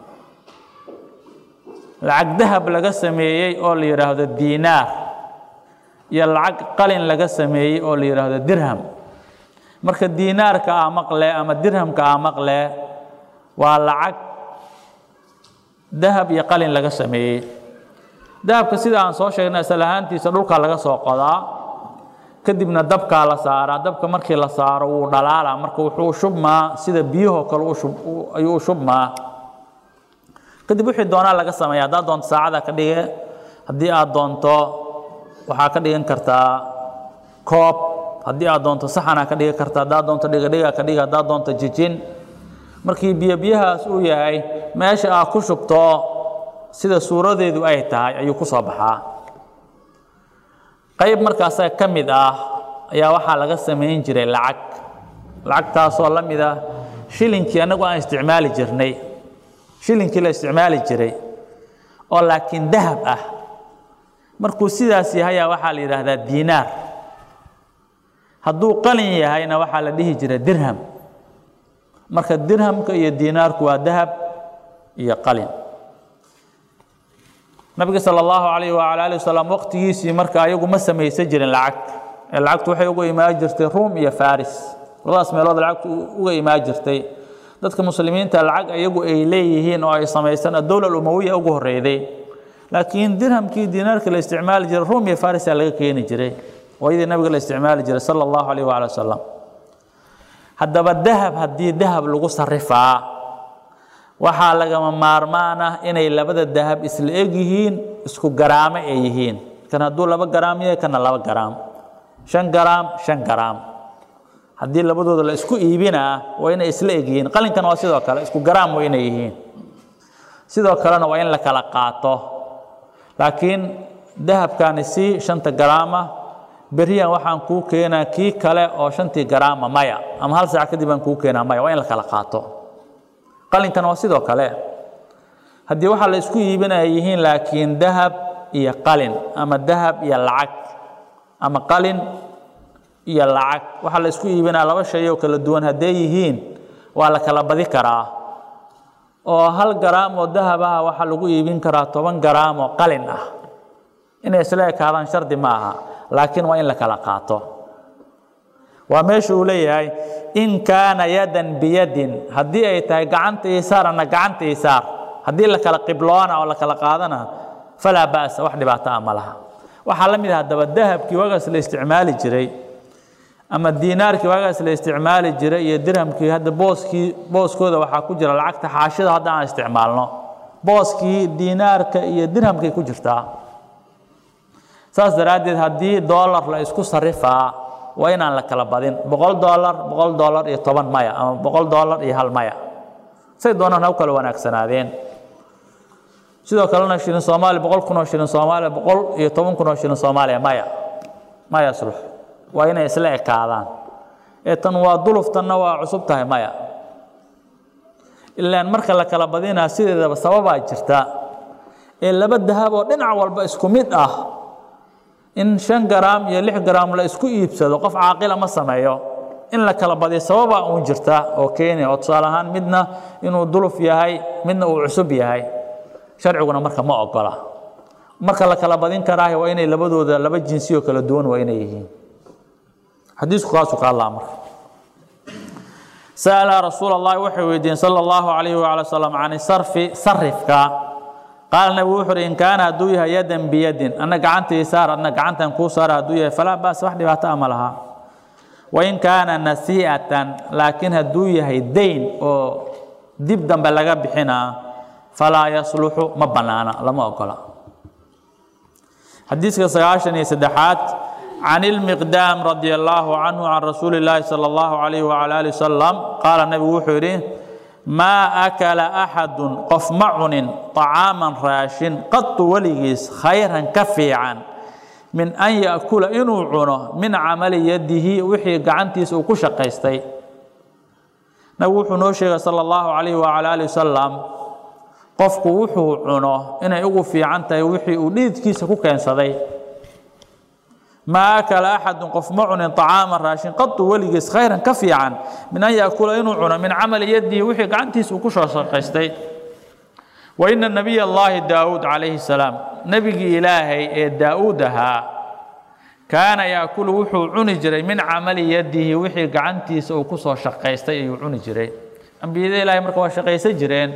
lacag dahab laga sameeyey oo la yidhaahdo diinaar iyo lacag qalin laga sameeyey oo la yidhaahdo dirham marka diinaarka aa maqle ama dirhamka aa maqle waa lacag dahab iyo qalin laga sameeyey dahabka sida aan soo sheegnay asal ahaantiisa dhulka laga soo qodaa kadibna dabkaa la saaraa dabka markii la saaro wuu dhalaalaa marka wuxuu shubmaa sida biyahoo kale ayuu u shubmaa kadib wixii doonaa laga sameeya haddaad doonto saacada ka dhige haddii aad doonto waxaa ka dhigan kartaa koob haddii aad doonto saxanaa ka dhigi karta haddaad doonto dhigadhiga ka dhigi haddaad doonto jijin markii biyo biyahaas uu yahay meesha aad ku shubto sida suuradeedu ay tahay ayuu ku soo baxaa qayb markaasa ka mid ah ayaa waxaa laga samayn jiray lacag lacagtaasoo la mid ah shilinkii annagu aan isticmaali jirnay shilinkii la isticmaali jiray oo laakiin dahab ah markuu sidaas yahayaa waxaa la yidhaahdaa diinaar hadduu qalin yahayna waxaa la dhihi jira dirham marka dirhamka iyo diinaarku waa dahab iyo qalin nabiga sala allahu calayh wacala alih wasalam waqtigiisii marka ayagu ma samaysan jirin lacagta ee lacagtu waxay uga imaan jirtay ruum iyo faris labadaas meelood lacagtu uga imaan jirtay dadka muslimiinta lacag ayagu ay leeyihiin oo ay samaysan dowla umawiya ugu horeyday laakiin dirhamkii diinaarka la isticmaali jiray ruum iyo farisa laga keeni jiray waayadii nabiga la isticmaali jiray sala allahu calayh waala wasalam haddaba dahab haddii dahab lagu sarifaa waxaa lagama maarmaan ah inay labada dahab isla eg yihiin isku garaamo ay yihiin kan hadduu laba garaam yahay kana laba garaam shan garaam shan garaam haddii labadooda la isku iibinaa waa inay isla eg yihiin qalinkana waa sidoo kale isku garaam waa inay yihiin sidoo kalena waa in la kala qaato laakiin dahabkani si shanta garaama beriyan waxaan kuu keenaa kii kale oo shantii garaama maya ama hal saac kadib aan kuu keenaa maya waa in la kala qaato qalinkana waa sidoo kale haddii waxaa la isku iibinaya yihiin laakiin dahab iyo qalin ama dahab iyo lacag ama qalin iyo lacag waxaa la isku iibinaya laba shay oo kala duwan hadday yihiin waa la kala badi karaa oo hal garaam oo dahab ah waxaa lagu iibin karaa toban garaam oo qalin ah inay isla ekaadaan shardi ma aha laakiin waa in la kala qaato waa meesha uu leeyahay in kaana yadan biyadin haddii ay tahay gacanta isaarana gacanta isaar haddii la kala qibloona oo la kala qaadana falaa ba'sa wax dhibaato ah ma laha waxaa la mid ah haddaba dahabkii waagaas la isticmaali jiray ama diinaarkii waagaas la isticmaali jiray iyo dirhamkii hadda booskii booskooda waxaa ku jira lacagta xaashida hadda aan isticmaalno booskii diinaarka iyo dirhamkay ku jirtaa saas daraaddeed haddii doolar la isku sarifaa waa inaan la kala badin boqol doolar boqol doolar iyo toban maya ama boqol doolar iyo hal maya say doonaan ha u kala wanaagsanaadeen sidoo kalena shilin soomaaliya boqol kun oo shilin soomaaliya boqol iyo toban kun oo shilin soomaaliya maya maya sulux waa inay isla ekaadaan ee tan waa duluf tanna waa cusub tahay maya ilaan marka la kala badinaa sideedaba sababaa jirta ee laba dahab oo dhinac walba isku mid ah in shan garaam iyo lix garaam la isku iibsado qof caaqila ma sameeyo in la kala badiyo sababaa uun jirta oo keenya oo tusaale ahaan midna inuu duluf yahay midna uu cusub yahay sharciguna marka ma ogola marka la kala badin karaahi waa inay labadooda laba jinsi oo kala duwan waa inay yihiin xadiisku kaasuu ka hadlaa marka sa'ala rasuul allahi waxay weydiiyeen sala allahu calayhi waala wasalam can sarfi sarifka qaala nabigu wuxu uhi in kaana hadduu yahay yadan biyadin anna gacantii saar adna gacantan kuu saara hadduu yahay falaa ba'sa wax dhibaato ah ma laha wain kaana nasii'atan laakiin hadduu yahay dayn oo dib dambe laga bixinaa falaa yasluxu ma bannaana lama ogola xadiiska sagaashan iyo saddexaad can ilmiqdaam radia allaahu canhu can rasuuli illaahi sala allahu calayhi wacala ali wasalam qaala nabigu wuxuu yidhi maa akala axadun qof ma cunin طacaaman raashin qatu weligiis khayran ka fiican min an yaأkula inuu cuno min camali yadihi wixii gacantiisa uu ku shaqaystay nabigu wuxuu noo sheegay salى اllahu calayh wacala ali wasalam qofku wuxuu cuno inay ugu fiican tahay wixii uu dhiidkiisa ku keensaday maa akala axadun qof ma cunin طacaaman raashin qatu weligiis khayran ka fiican min an yaأkula inuu cuno min camali yadihi wixii gacantiisa uu ku soo shaqaystay waina nabiy اllahi daawuud calayhi الsalaam nebigii ilaahay ee daa'uud ahaa kaana yaakulu wuxuu cuni jiray min camali yadihi wixii gacantiisa uu ku soo shaqaystay ayuu cuni jiray ambiyada ilahay marka waa shaqaysan jireen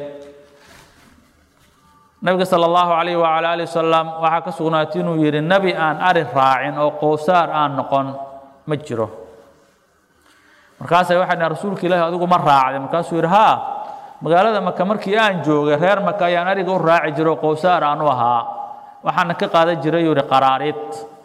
nabiga sala allahu calayh wacala ali wasalam waxaa ka sugnaatay inuu yidhi nebi aan ari raacin oo qowsaar aan noqon ma jiro markaasay waxay dhahen rasuulka ilaahi adigu ma raacday markaasuu yidhi haa magaalada maka markii aan joogay reer maka ayaan ariga u raaci jiro oo qowsaar aan u ahaa waxaana ka qaadan jiray yuu yihi qaraarid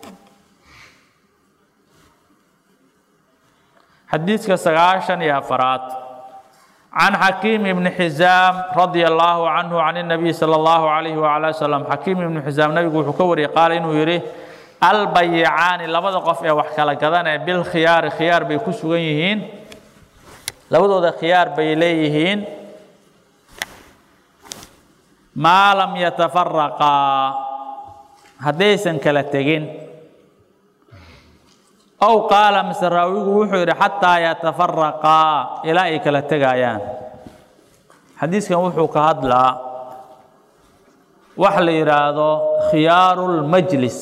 xadiidka sagaashan iyo afaraad can xakiim ibni xisaam radia allaahu canhu can الnabiy salى اllahu calayhi wacala wasalam xakiim ibni xisaam nabigu wuxuu ka wariyey qaala inuu yidhi albayicaani labada qof ee wax kala gadanee bilkhiyaari khiyaar bay ku sugan yihiin labadooda khiyaar bay leeyihiin maa lam yatafaraqaa haddaysan kala tegin ow qaala mise raawigu wuxuu yidhi xataa yatafaraqaa ilaa ay kala tegayaan xadiiskan wuxuu ka hadlaa wax la yidhaahdo khiyaaru lmajlis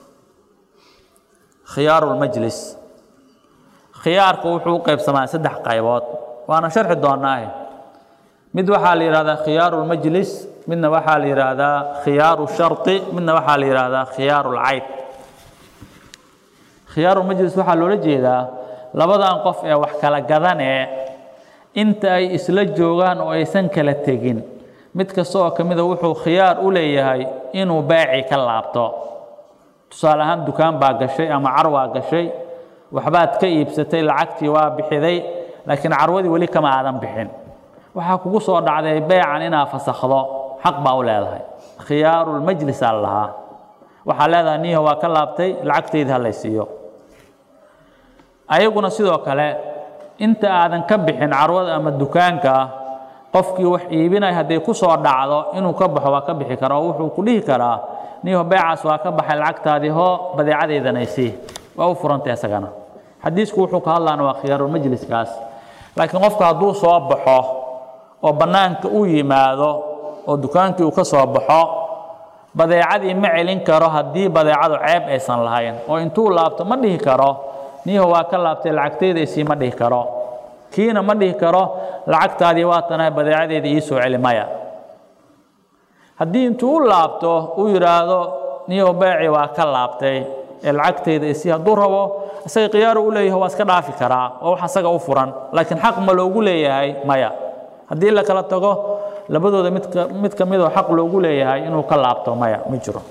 khiyaaru lmajlis khiyaarku wuxuu u qaybsamaa saddex qaybood waana sharxi doonaahe mid waxaa la yidhahdaa khiyaaru lmajlis midna waxaa la yidhaahdaa khiyaaru shardi midna waxaa la yidhaahdaa khiyaaru lcayd khiyaaru majlis waxaa loola jeedaa labadan qof ee wax kala gadanee inta ay isla joogaan oo aysan kala tegin mid kasta oo ka mida wuxuu khiyaar u leeyahay inuu beeci ka laabto tusaale ahaan dukaan baa gashay ama carwaa gashay waxbaad ka iibsatay lacagtii waa bixiday laakiin carwadii weli kama aadan bixin waxaa kugu soo dhacday beecan inaad fasakhdo xaq baa u leedahay khiyaarulmajlis aa lahaa waxaa leedahay niho waa ka laabtay lacagtayda halaysiiyo ayaguna sidoo kale inta aadan ka bixin carwada ama dukaanka qofkii wax iibinaya hadday ku soo dhacdo inuu ka baxo waa ka bixi kara oo wuxuu ku dhihi karaa niho beecaas waa ka baxay lacagtaadii hoo badeecadaydanaysi waa u furantay isagana xadiisku wuxuu ka hadlaana waa khiyaarulmajliskaas laakiin qofka hadduu soo baxo oo bannaanka u yimaado oo dukaankii uu ka soo baxo badeecadii ma celin karo haddii badeecadu ceeb aysan lahayn oo intuu laabto ma dhihi karo niho waa ka laabtay lacagtayda isii ma dhihi karo kiina ma dhihi karo lacagtaadii waa tanahay badeecadeeda ii soo celi maya haddii intuu u laabto uu yidhaahdo niho beeci waa ka laabtay ee lacagtayda isii hadduu rabo isaga khiyaaru u leeyahay waa iska dhaafi karaa oo wax asaga u furan laakiin xaq ma loogu leeyahay maya haddii la kala tago labadooda midka mid ka midoo xaq loogu leeyahay inuu ka laabto maya ma jiro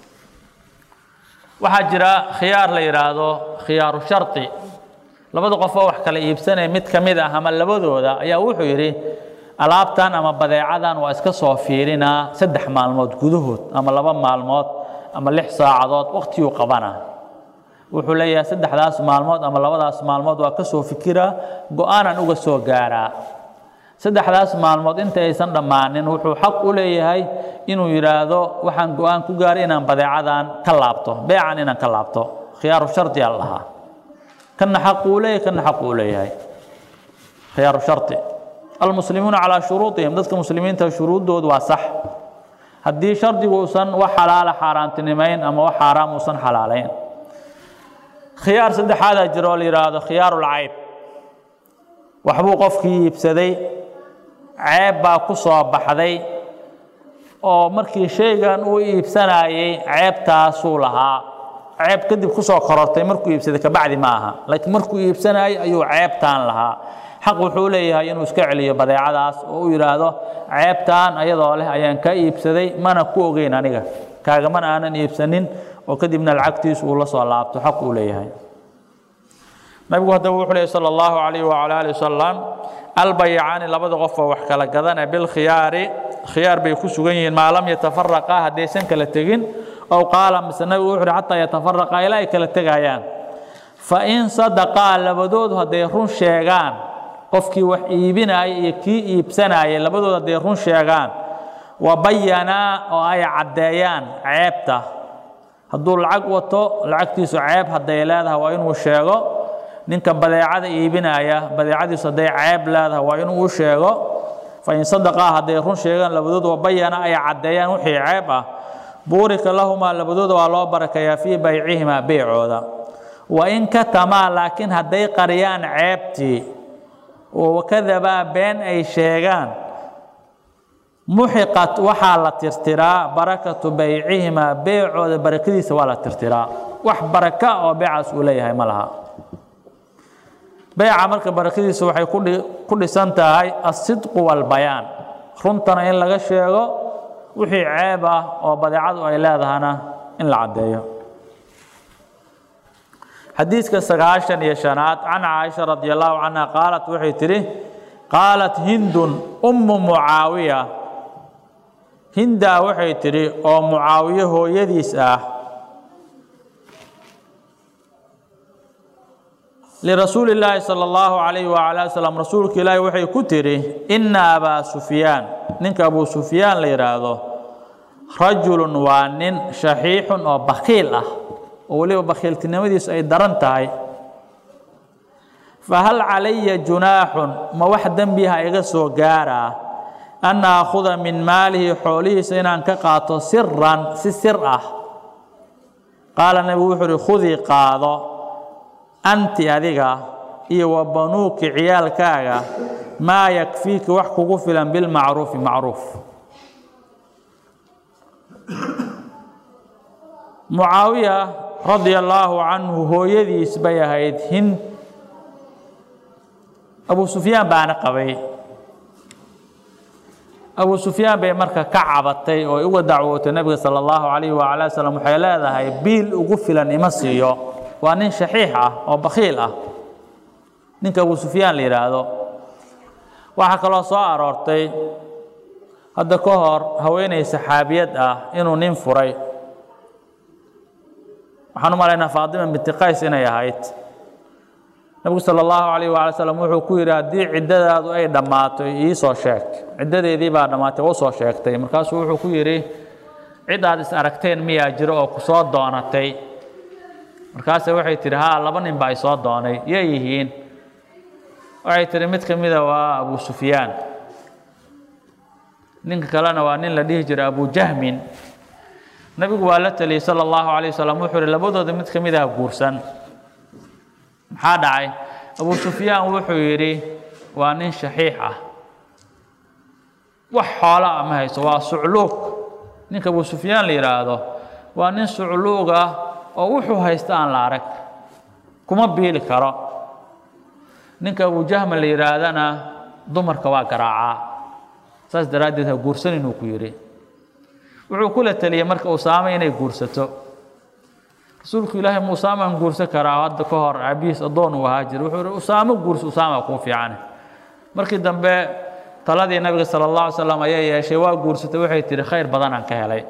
waxaa jira khiyaar la yidhaahdo khiyaaru shardi labada qofoo wax kala iibsanaya mid ka mid ah ama labadooda ayaa wuxuu yidhi alaabtan ama badeecadan waa iska soo fiirinaa saddex maalmood gudahood ama laba maalmood ama lix saacadood waqtiguu qabana wuxuu leeyahay saddexdaas maalmood ama labadaas maalmood waa ka soo fikiraa go-aanan uga soo gaaraa saddexdaas maalmood inta aysan dhammaanin wuxuu xaq u leeyahay inuu yidhaahdo waxaan go-aan ku gaaray inaan badeecadan ka laabto beecan inaan ka laabto khiyaaru shardi aa lahaa kana xaq uu leeyahay kana xaq uu leeyahay khiyaaru shardi almuslimuuna calaa shuruudihim dadka muslimiinta shuruuddoodu waa sax haddii shardigu uusan wax xalaala xaaraantinimayn ama wax xaaraam uusan xalaalayn khiyaar saddexaadaa jira oo la yidhaahdo khiyaarulcayb waxbuu qofkii iibsaday ceeb baa ku soo baxday oo markii shaygan uu iibsanayey ceebtaasuu lahaa ceeb kadib ku soo korortay markuu iibsaday kabacdi ma aha laakiin markuu iibsanayay ayuu ceebtaan lahaa xaq wuxuu leeyahay inuu iska celiyo badeecadaas oo uu yidhaahdo ceebtaan ayadoo leh ayaan ka iibsaday mana ku ogeyn aniga kaagamana aanan iibsanin oo kadibna lacagtiisu uu la soo laabto xaq uu leeyahay nabigu haddaba wuxuu leeyahy sala allahu calayhi wacala ali wasalam albayacaani labada qof oo wax kala gadana bilkhiyaari khiyaar bay ku sugan yihiin maa lam yatafaraqaa haddaysan kala tegin ow qaala mise nabigu wuxuu uhi xataa yatafaraqaa ilaa ay kala tegayaan fa in sadaqaa labadoodu hadday run sheegaan qofkii wax iibinaya iyo kii iibsanayay labadoodu hadday run sheegaan wa bayanaa oo ay caddeeyaan ceebta hadduu lacag wato lacagtiisu ceeb hadday leedahay waa inuu sheego ninka badeecada iibinaya badeecadiisu hadday ceeb leedahay waa inuu u sheego fain sadaqaa hadday run sheegaan labadoodu wabayana ay caddeeyaan wixii ceeb ah buurika lahumaa labadooda waa loo barakayaa fii baycihimaa beycooda wain katamaa laakiin hadday qariyaan ceebtii oo wakadabaa been ay sheegaan muxiqat waxaa la tirtiraa barakatu baycihimaa beycooda barakadiisa waa la tirtiraa wax baraka oo beecaas uu leeyahay ma laha beyca marka barakadiisa waxay ku dhisan tahay asidqu walbayaan runtana in laga sheego wixii ceeb ah oo badeecadu ay leedahana in la caddeeyo xadiiska sagaashan iyo shanaad can caaisha radi allahu canha qaalat waxay tidhi qaalat hindun ummu mucaawiya hindaa waxay tidhi oo mucaawiye hooyadiis ah lirasuuli illaahi sala allahu calayhi wacala wasalam rasuulka ilaahi waxay ku tidhi inna abaa sufyaan ninka abuu sufyaan la yidhaahdo rajulun waa nin shaxiixun oo bakiil ah oo weliba bakiiltinimadiisu ay daran tahay fahal calaya junaaxun ma wax dembiha iga soo gaaraa an aakhuda min maalihi xoolihiisa inaan ka qaato siran si sir ah qaala nebigu wuxuu uhi khudii qaado anti adiga iyo wa banuuki ciyaalkaaga maa yakfiiki wax kugu filan bilmacruufi macruuf mucaawiya radia allaahu canhu hooyadiis bay ahayd hind abu sufyaan baana qabay abu sufyaan bay marka ka cabatay oo uga dacwootay nebiga sala allahu calayhi waala wasalam waxay leedahay biil ugu filan ima siiyo waa nin shaxiix ah oo bakhiil ah ninka abu sufyaan la yidhaahdo waxaa kaloo soo aroortay hadda ka hor haweeney saxaabiyad ah inuu nin furay waxaan u malaynaa faatima binti qays inay ahayd nebigu sala allahu calayh waala slam wuxuu ku yidhi haddii ciddadaadu ay dhammaato iisoo sheeg ciddadeedii baa dhammaatay u soo sheegtay markaasuu wuxuu ku yidhi cid aad is aragteen miyaa jiro oo ku soo doonatay markaase waxay tidhi haa laba nin baa isoo doonay yay yihiin waxay tihi mid ka mida waa abu sufyaan ninka kalena waa nin la dhihi jiray abu jahmin nebigu waa la teliyey sala allahu calayh wasalam wuxuu ihi labadooda mid ka mid ah guursan maxaa dhacay abu sufyaan wuxuu yidhi waa nin shaxiix ah wax xoola ah ma hayso waa sucluug ninka abu sufyaan la yidhaahdo waa nin sucluug ah oo wuxuu haysta aan la arag kuma biili karo ninka abujahma la yidhaahdana dumarka waa garaacaa saas daraaddeed ha guursan inuu ku yidhi wuxuu kula teliyey marka usaame inay guursato rasuulku ilaahay ma usaamaan guursan karaa hadda ka hor aabihiis addoon uu ahaa jira wuxuu ihi usaamo guursa usaama kuu fiican markii dambe taladii nabiga sala allah alay slam ayaa yeeshay waa guursatay waxay tihi khayr badanaan ka helay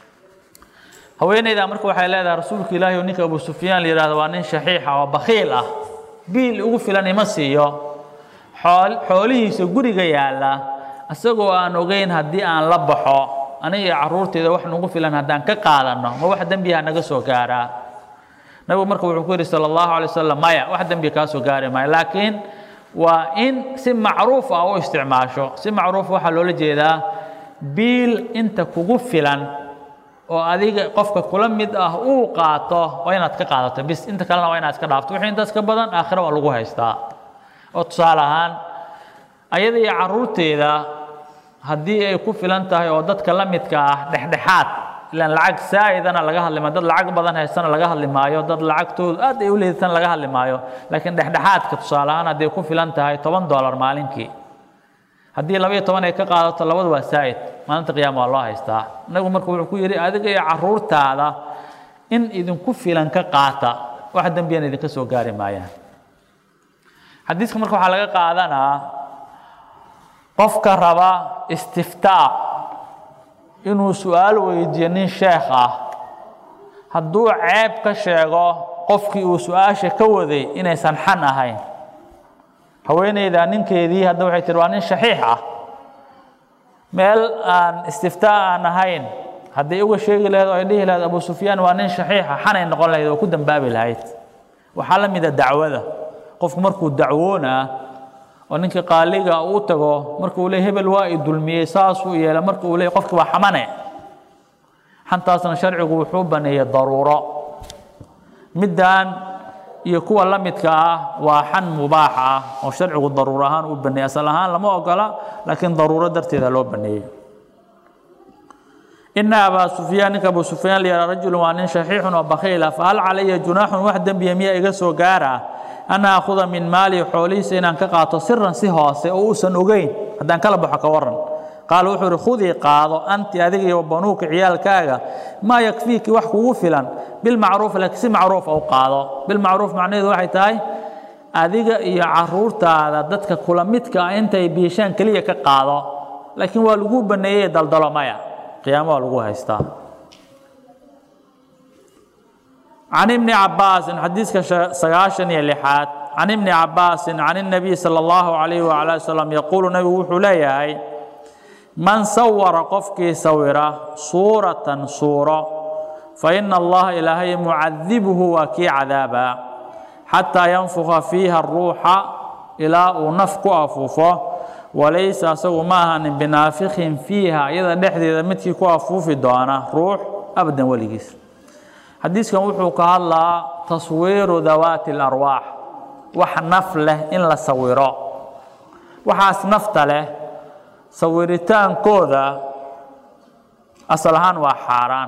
haweeneydaa marka waxay leedahay rasuulka ilaahi oo ninka abu sufyaan la yihahdo waa nin shaxiixa oo bakhiil ah biil ugu filan ima siiyo xool xoolihiisa guriga yaalla isagoo aan ogeyn haddii aan la baxo aniga iyo carruurteeda wax nagu filan haddaan ka qaadanno ma wax dembiha naga soo gaaraa nabigu marka wuxuu ku yidhi sala allahu alay wasalam maya wax dembi kaa soo gaari maayo laakiin waa in si macruuf ah u isticmaasho si macruuf waxaa loola jeedaa biil inta kugu filan oo adiga qofka kula mid ah uu qaato waa inaad ka qaadato bis inta kalena waa inaad iska dhaafto wixii intaas ka badan aakhira waa lagu haystaa oo tusaale ahaan ayada iyo carruurteeda haddii ay ku filan tahay oo dadka la midka ah dhexdhexaad ilaan lacag saa'idana laga hadli maayo dad lacag badan haystana laga hadli maayo dad lacagtoodu aad ay u leedatan laga hadli maayo laakiin dhexdhexaadka tusaale ahaan hadday ku filan tahay toban dollar maalinkii haddii labaiyo toban ay ka qaadato labadu waa saa'id maalinta qiyaama waa loo haystaa inagu marka wuxuu ku yidhi adiga iyo carruurtaada in idinku filan ka qaata wax dembiyana idinka soo gaari maayaan xadiiska marka waxaa laga qaadanaa qofka raba istiftaa inuu su-aal weydiiyo nin sheekh ah hadduu ceeb ka sheego qofkii uu su-aasha ka waday inaysan xan ahayn haweeneyda ninkeedii hadda waxay tihi waa nin shaxiix ah meel aan istiftaa aan ahayn hadday uga sheegi lahayd oo ay dhihi lahayd abu sufyaan waa nin shaxiixa xanay noqon lahayd oo ku dambaabi lahayd waxaa la mida dacwada qofku markuu dacwoonaa oo ninkii qaaliga uu tago markuu le hebel waa i dulmiyey saasuu yeela marka uu le qofki waa xamane xantaasna sharcigu wuxuu baneeyey daruuro middan iyo kuwa la midka ah waa xan mubaax ah oo sharcigu daruuro ahaan uu baneeyey asal ahaan lama ogola laakiin daruuro darteeda loo baneeyey ina abaa sufyaan ninka abu sufyaan la yihah rajulun waa nin shaxiixun oo bakhiila fahal calaya junaaxun wax dembiya miyaa iga soo gaara an aakhuda min maali xoolihiisa inaan ka qaato siran si hoose oo uusan ogeyn haddaan kala baxo ka waran qaala wuxuu ihi khudii qaado anti adiga iyo banuuka ciyaalkaaga maa yakfiiki wax kugu filan bilmacruuf laakiin si macruufa u qaado bilmacruuf macnaheedu waxay tahay adiga iyo caruurtaada dadka kula midka ah intay biishaan keliya ka qaado laakiin waa lagu baneeyey daldalo maya qiyaamo waa lagu haystaa can ibni cabaasin xadiiska sagaashan iyo lixaad can ibni cabaasin can الnabiy salى اllahu عalayh wala wasalam yaquulu nabigu wuxuu leeyahay man sawara qofkii sawira suuratan suuro fa ina allaha ilaahay mucadibuhu waa kii cadaabaa xataa yanfuka fiiha ruuxa ilaa uu naf ku afuufo walaysa asagu ma ahanin binaafikin fiiha iyada dhexdeeda midkii ku afuufi doona ruux abadan weligiis xadiiskan wuxuu ka hadlaa taswiiru dawaati اlarwaax wax naf leh in la sawiro waxaas nafta leh sawiritaankooda asal ahaan waa xaaraan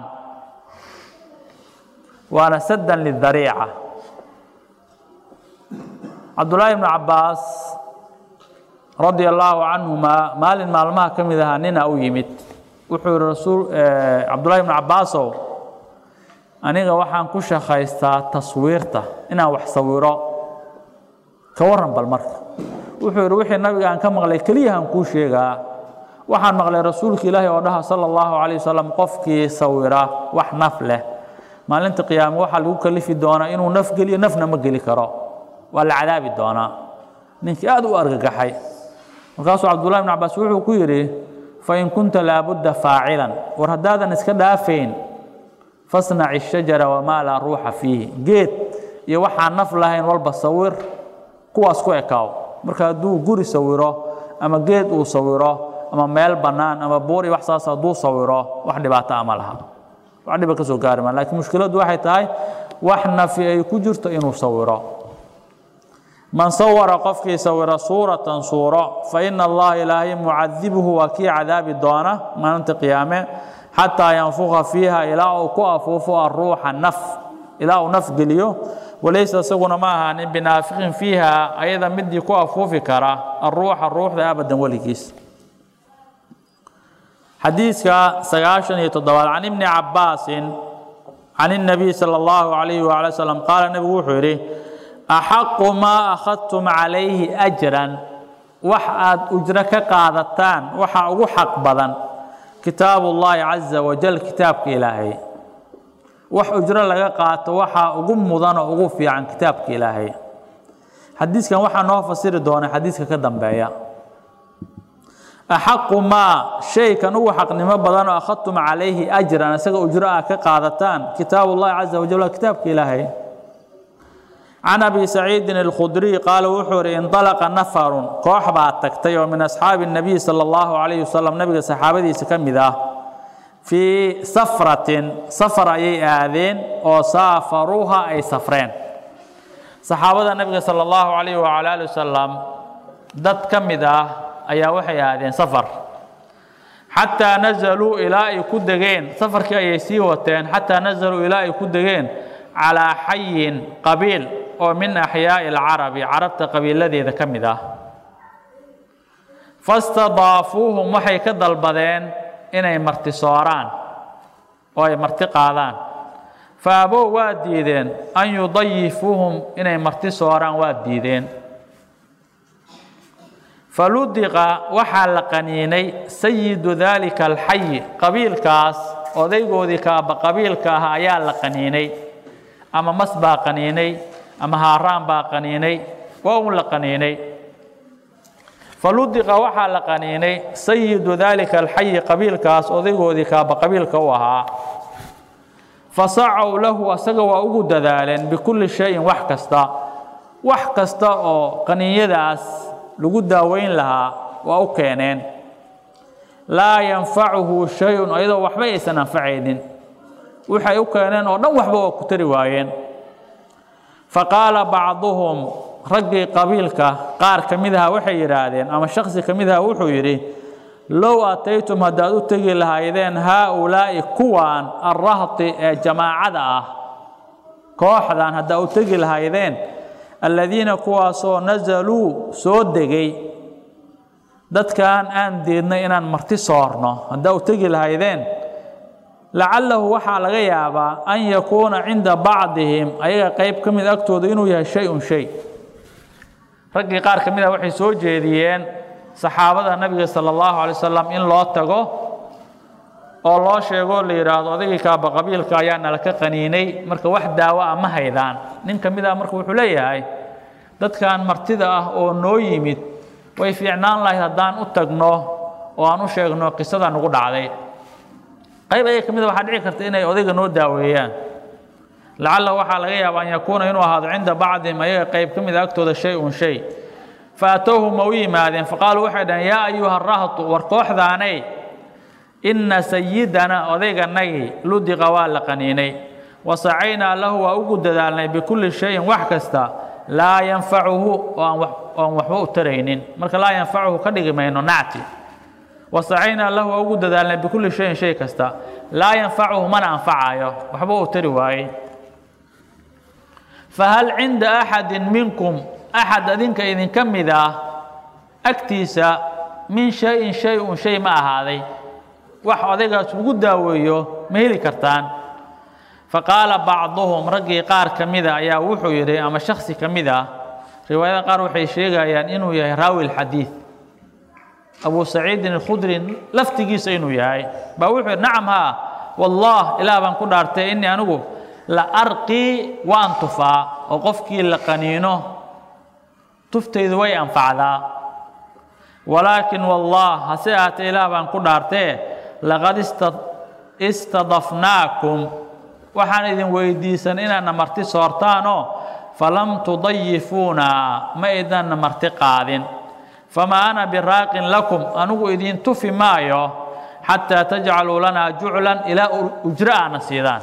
waana sadan lidariica cabdullaahi ibnu cabbaas radia allaahu canhuma maalin maalmaha ka mid ahaa nina u yimid wuxuu yihi rasuul cabdullahi ibnu cabbaasow aniga waxaan ku shaqaystaa taswiirta inaan wax sawiro ka waran bal marka wuxuu yihi wixii nabiga aan ka maqlay keliyahan kuu sheegaa waxaan maqlay rasuulka ilaahi oo dhaha sala allahu calayh wasalam qofkii sawira wax naf leh maalinta qiyaame waxaa lagu kalifi doonaa inuu naf geliyo nafna ma geli karo waa la cadaabi doonaa ninkii aad u argagaxay markaasuu cabdullahi ibn cabaas wuxuu ku yidhi fain kunta laabudda faacilan war haddaadan iska dhaafayn fasnac ishajara wamaa laa ruuxa fiihi geed iyo waxaan naf lahayn walba sawir kuwaas ku ekaaw marka hadduu guri sawiro ama geed uu sawiro ama meel bannaan ama buur iyo wax saas hadduu sawiro wax dhibaato ama laha wax dhiba ka soo gaari maa lakiin mushkiladdu waxay tahay wax nafi ay ku jirto inuu sawiro man sawara qofkii sawira suuratan suuro fa ina allaha ilaahay mucadibuhu waa kii cadaabi doona maalinta qiyaame xataa yanfuka fiiha ilaa uu ku afuufo aruuxa naf ilaa uu naf geliyo walaysa isaguna ma ahaanin binaafiqin fiiha ayada midii ku afuufi kara aruuxa ruuxda abadan weligiis xadiiska sagaashan iyo toddobaad can ibni cabbaasin can الnabiy salى اllahu alayh wala slam qaala nebigu wuxuu yidhi axaqu maa akhadtum calayhi ajran wax aad ujro ka qaadataan waxa ugu xaq badan kitaabu اllahi caza wajal kitaabka ilaahay wax ujro laga qaato waxaa ugu mudan oo ugu fiican kitaabka ilaahay xadiiskan waxaa noo fasiri doona xadiiska ka dambeeya axaqu maa shaykan ugu xaqnimo badan oo akhadtum calayhi ajran isaga ujro ah ka qaadataan kitaabu اllahi caza wajal waa kitaabka ilaahay can abi saciidin اlkhudriy qaala wuxuu ihi indalaqa nafarun koox baa tagtay oo min asxaabi الnabiy salى اllahu calayh wasalam nabiga saxaabadiisa ka mid ah fii safratin safar ayay aadeen oo saafaruuha ay safreen saxaabada nabiga salى اllahu calayh wala ali wasalam dad ka mid ah ayaa waxay aadeen safar xataa nazaluu ilaa ay ku degeen safarkii ayay sii wateen xataa nazaluu ilaa ay ku degeen calaa xayin qabiil oo min axyaa'i alcarabi carabta qabiiladeeda ka mid ah fastadaafuuhum waxay ka dalbadeen inay marti sooraan oo ay marti qaadaan fa abow waa diideen an yudayifuuhum inay marti sooraan waa diideen faludiqa waxaa la qaniinay sayidu daalika alxayi qabiilkaas odaygoodii kaaba qabiilka ah ayaa la qaniinay ama mas baa qaniinay ama haaraan baa qaniinay waa un la qaniinay faludiqa waxaa la qaniinay sayidu daalika alxayi qabiilkaas odaygoodii kaaba qabiilka u ahaa fasacow lahu asaga waa ugu dadaaleen bikulli shayin wax kasta wax kasta oo qaniinyadaas lagu daaweyn lahaa waa u keeneen laa yanfacuhu shay-un ayadoo waxba aysan anfacaynin waxay u keeneen oo dhan waxba waa ku tari waayeen faqaala bacduhum raggii qabiilka qaar ka mid aha waxay yidhaahdeen ama shaksi ka mid aha wuxuu yidhi low ataytum haddaad u tegi lahaydeen haa-ulaa'i kuwaan arrahti ee jamaacada ah kooxdan haddaad u tegi lahaydeen aladiina kuwaasoo nasaluu soo degay dadkan aan diidnay inaan marti soorno haddaa u tegi lahaydeen lacalahu waxaa laga yaabaa an yakuuna cinda bacdihim ayaga qayb ka mid agtooda inuu yahay shay-un shay raggii qaar ka mid ah waxay soo jeediyeen saxaabada nabiga sala allahu alay wasalam in loo tago oo loo sheegoo la yidhaahdo odaygii kaaba qabiilka ayaa nala ka qaniinay marka wax daawo ah ma haydaan nin ka mid ah marka wuxuu leeyahay dadkan martida ah oo noo yimid way fiicnaan lahayd haddaan u tagno oo aan u sheegno qisada nagu dhacday qayb ayaga ka mid a waxaa dhici karta inay odayga noo daaweeyaan lacalla waxaa laga yaaba an yakuuna inuu ahaado cinda bacdihim ayaga qayb ka mid a agtooda shay un shay faatowhu ma u yimaadeen faqaaluu waxay dhaheen yaa ayuha rahtu war kooxdaanay inna sayidana odayganagii ludiqa waa la qaniinay wasacaynaa lahu waa ugu dadaalnay bikulli shayin wax kasta laa yanfacuhu oo aan waxba u taraynin marka laa yanfacuhu ka dhigi mayno nacti wasacaynaa lahu waa ugu dadaalnay bikulli shayin shay kasta laa yanfacuhu mana anfacayo waxba uu tari waayey fahal cinda axadin minkum axad adinka idinka mid ah agtiisa min shay-in shay un shay ma ahaaday wax odaygaas ugu daaweeyo ma heli kartaan faqaala bacduhum raggii qaar ka mida ayaa wuxuu yidhi ama shaksi ka mid ah riwaayada qaar waxay sheegayaan inuu yahay raawi lxadiid abu saciidin alkhudri laftigiisa inuu yahay baa wuxuu yidhi nacam haa wallah ilaah baan ku dhaartay innii anigu la arqii waan tufaa oo qofkii la qaniino tuftaydu way anfacdaa walaakin wallah hase ahaatee ilaah baan ku dhaartee laqad istadafnaakum waxaan idin weydiisan inaadna marti soortaanoo falam tudayifuuna ma idinna marti qaadin famaa ana biraaqin lakum anigu idin tufi maayo xataa tajcaluu lanaa juclan ilaa ujro aana siidaan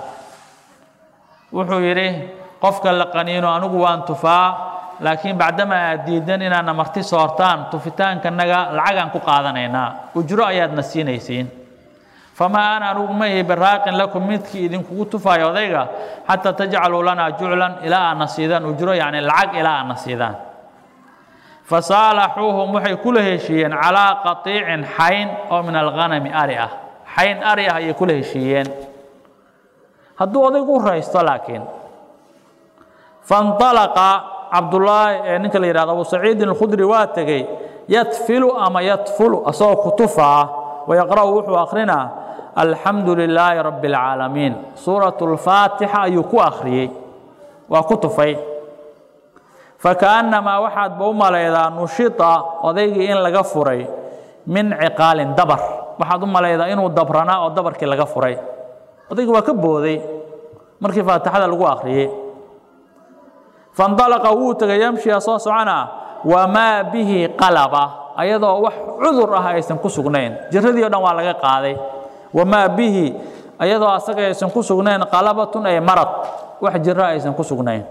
wuxuu yidhi qofka la qaniino anigu waan tufaa laakiin bacdama aad diidan inaadna marti soortaan tufitaankanaga lacagaan ku qaadanaynaa ujro ayaadna siinaysiin famaa ana anigu ma ihi biraaqin lakum midkii idinkugu tufaayo odayga xataa tajcaluu lanaa juclan ilaa aadna siidaan ujro yacni lacag ilaa aadna siidaan fasaalaxuuhum waxay kula heshiiyeen calaa qatiicin xayn oo min alghanami ari ah xayn ari ah ayay kula heshiiyeen hadduu odaygu u raysto laakiin fanalaqa cabdullaahi ee ninka la yihahdo abu saciidin alkhudri waa tegey yadfilu ama yadfulu asagoo kutufaa wayaqra'u wuxuu akrinaa alxamdu lilaahi rabbi اlcaalamiin suurat اlfaatixa ayuu ku akhriyey waa ku tufay fakaannamaa waxaadba u malaydaa nushita odaygii in laga furay min ciqaalin dabar waxaad u malaydaa inuu dabranaa oo dabarkii laga furay odaygii waa ka booday markii faatixada lagu akhriyey faindalaqa wuu tegay yamshiya soo soconaa wamaa bihi qalaba ayadoo wax cudur ah aysan ku sugnayn jiradii o dhan waa laga qaaday wamaa bihi ayadoo asaga aysan ku sugnayn qalabatun ay marad wax jiro aysan ku sugnayn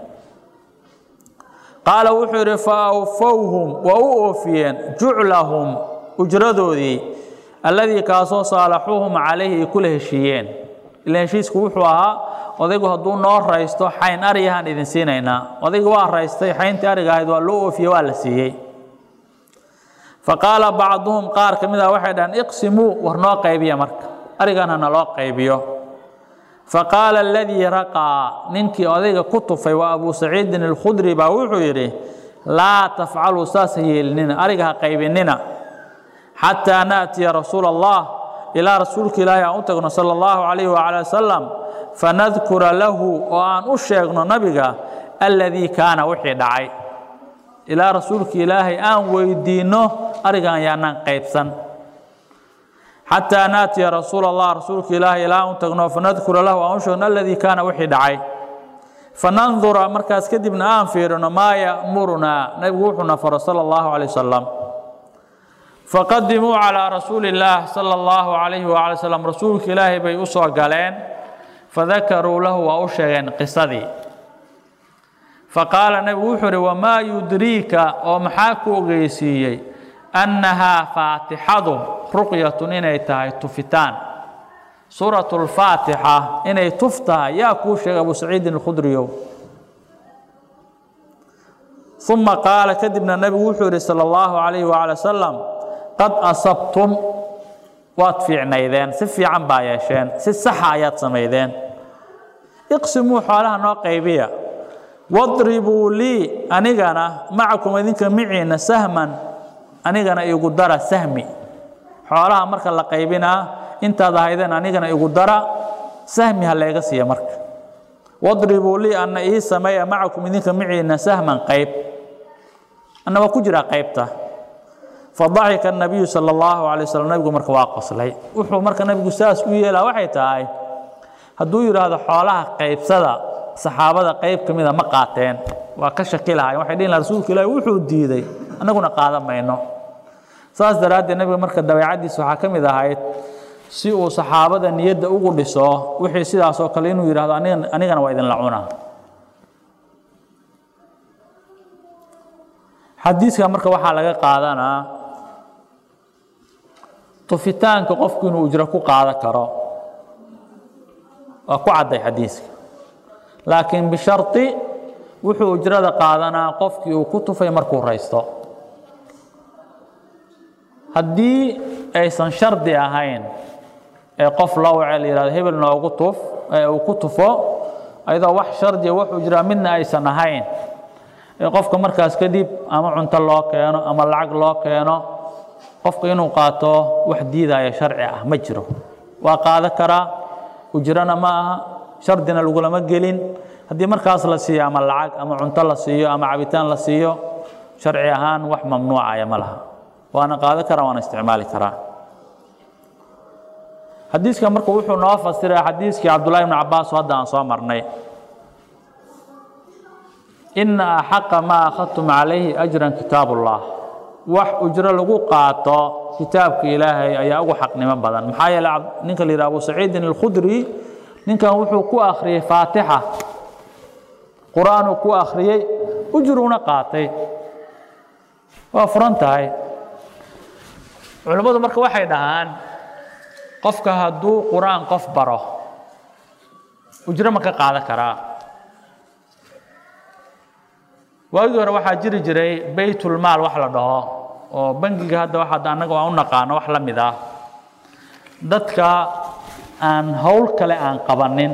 qaala wuxuu yidhi fa awfowhum waa u oofiyeen juclahum ujradoodii alladii kaasoo saalaxuuhum calayhi ay kula heshiiyeen ila heshiisku wuxuu ahaa odaygu hadduu noo raysto xayn ariyahaan idin siinaynaa odaygu waa raystay xayntii ariga ahayd waa loo oofiye waa la siiyey faqaala bacduhum qaar ka mid ah waxay dhahaan iqsimuu war noo qaybiya marka arigan hana loo qaybiyo faqaala aladii raqaa ninkii odayga ku tufay waa abu saciidin alkhudri baa wuxuu yidhi laa tafcaluu saas ha yeelinina ariga ha qaybinina xataa naatiya rasuula allah ilaa rasuulka ilaahi aan u tagno sala allahu calayhi wacala wasalam fanadkura lahu oo aan u sheegno nabiga alladii kaana wixii dhacay ilaa rasuulka ilaahay aan weydiinno arigan yaanaan qaybsan xataa naatiya rasuula allah rasuulka ilaahay ilaa aan u tagno fanadkura lahu aan u sheegno alladii kaana wixii dhacay fanandura markaas kadibna aan fiirino maa ya'murunaa nabigu wuxuuna faro sala allahu calay wasalam faqadimuu calaa rasuuli illaah sala allahu calayhi waala slam rasuulka ilaahay bay u soo galeen fadakaruu lahu waa u sheegeen qisadii faqaala nebigu wuxuu uhi wamaa yudriika oo maxaa ku ogeysiiyey annahaa faatixadu ruqyatun inay tahay tufitaan suuratu lfaatixa inay tuf tahay yaa kuu sheegay abu saciidin alkhudriyow uma qaala kadibna nebigu wuxuu yihi sala allahu calayhi waala wasalam qad asabtum waad fiicnaydeen si fiican baa yeesheen si saxa ayaad samaydeen iqsimuu xoolaha noo qaybiya wadribuu lii anigana macakum idinka miciina sahman anigana igu dara sahmi xoolaha marka la qaybinaa intaad ahaydeen anigana igu dara sahmi ha layga siiya marka wadribuu lii anna ii sameeya macakum idinka miciina sahman qayb anna waa ku jiraa qaybta fadaxika nabiyu sala allahu calay wasalam nabigu marka waa qoslay wuxuu marka nabigu saas u yeelaa waxay tahay hadduu yidhaahdo xoolaha qaybsada saxaabada qayb ka mida ma qaateen waa ka shaki lahay waxay dhihin laha rasuulka ilaahi wuxuu diiday annaguna qaadan mayno saas daraaddeed nabiga marka dabeecaddiisa waxaa ka mid ahayd si uu saxaabada niyadda ugu dhiso wixii sidaas oo kale inuu yidhahdo aniga anigana waa idinla cunaa xadiiska marka waxaa laga qaadanaa tufitaanka qofku inuu ujro ku qaadan karo waa ku cadday xadiiska laakiin bishardi wuxuu ujrada qaadanaa qofkii uu ku tufay markuu raysto haddii aysan shardi ahayn ee qof loo wace la yihahdo hebel noogu tuf ee uu ku tufo ayadoo wax shardiya wax ujraa midna aysan ahayn ee qofka markaas kadib ama cunto loo keeno ama lacag loo keeno qofka inuu qaato wax diidaya sharci ah ma jiro waa qaada karaa ujrana ma aha shardina lagulama gelin haddii markaas la siiyo ama lacag ama cunto la siiyo ama cabitaan la siiyo sharci ahaan wax mamnuucaya ma laha waana qaada karaa waana isticmaali karaa xadiiska marka wuxuu noo fasiray xadiiskii cabdullahi bn cabaas oo hadda aan soo marnay ina axaqa maa akhadtum calayhi ajran kitaab ullah wax ujro lagu qaato kitaabka ilaahay ayaa ugu xaqnimo badan maxaa yeele ninka la yidhaha abu saciidin alkhudri ninkan wuxuu ku akhriyey faatixa qur-aanuu ku akhriyey ujruuna qaatay waa furan tahay culimmadu marka waxay dhahaan qofka hadduu qur-aan qof baro ujro ma ka qaadan karaa waagii hore waxaa jiri jiray baytulmaal wax la dhaho oo bangiga hadda waxaad annaga aan u naqaano wax la mid ah dadka aan howl kale aan qabanin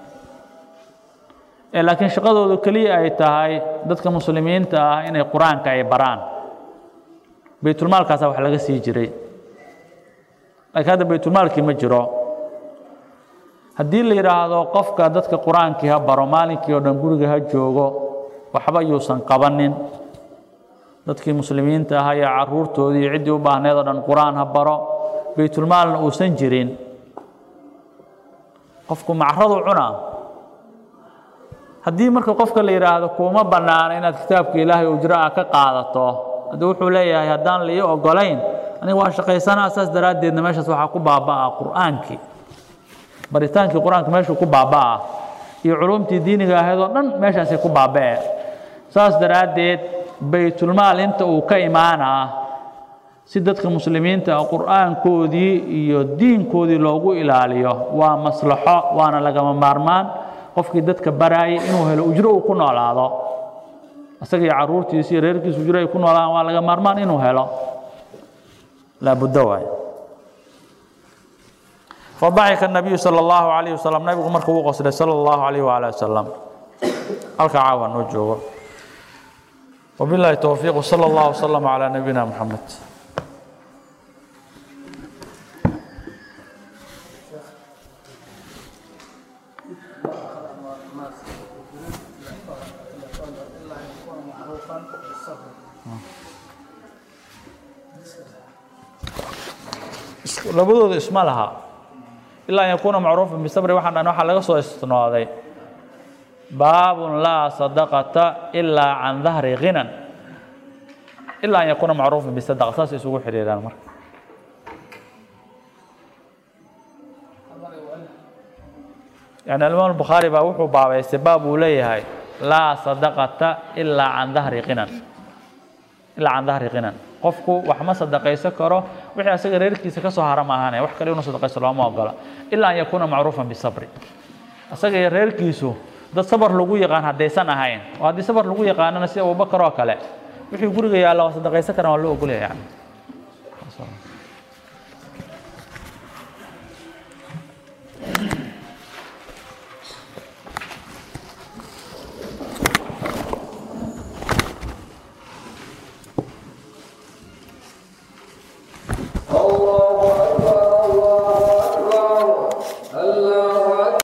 ee laakiin shaqadoodu keliya ay tahay dadka muslimiinta ah inay qur-aanka ay baraan baytulmaalkaasa wax laga sii jiray laakiin hadda baytulmaalkii ma jiro haddii la yidhaahdo qofka dadka qur-aankii ha baro maalinkii oo dhan guriga ha joogo waxba yuusan qabanin dadkii muslimiinta ahaa iyo caruurtoodii iyo ciddii u baahneed oo dhan qur-aan ha baro baytulmaalna uusan jirin qofku macradu cunaa haddii marka qofka la yidhaahdo kuuma bannaana inaad kitaabka ilaahay ujro ah ka qaadato haddii wuxuu leeyahay haddaan la ii ogolayn aniga waa shaqaysanaa saas daraaddeedna meeshaas waxaa ku baaba'aa qur'aankii baritaankii qur-aanka meeshuu ku baaba'aa iyo culumtii diiniga ahayd oo dhan meeshaasay ku baaba'e saas daraaddeed baytulmaal inta uu ka imaanaa si dadka muslimiinta ah qur'aankoodii iyo diinkoodii loogu ilaaliyo waa maslaxo waana lagama maarmaan qofkii dadka baraayay inuu helo ujro uu ku noolaado isaga iyo caruurtiisa iyo reerkiisa ujro ay ku noolaan waa laga maarmaan inuu helo laabuddo waay fadaxika nabiyu sala allahu calayh wasalam nabigu marka uu qoslay sala allahu calayh waala wasalam halka caawa noo joogo wabillahi towfiiq wsala allahu wasalam calaa nabiyina moxamed labadooda isma laha ilaa an yakuuna macruufan bisabri waxaan dhan waxaa laga soo istinooday baabun laa sadaqata ilaa can dahri ghinan ilaa an yakuuna macruufan bisadaqa saas isugu xidhiiraan marka yani alimaam albukhaari baa wuxuu baabaystay baab uu leeyahay laa sadaqata ilaa can dahri ghinan ilaa can dahri ghinan qofku wax ma sadaqaysan karo wixii asaga reerkiisa ka soo hara maahane wax kale inuu sadaqaysto looma ogola ilaa an yakuuna macruufan bisabri asaga iyo reerkiisu dad sabar lagu yaqaan haddaysan ahayn oo haddii sabar lagu yaqaanana sida abubakar oo kale wixii guriga yaalla waa sadaqaysan karaan waa loo ogolaya yani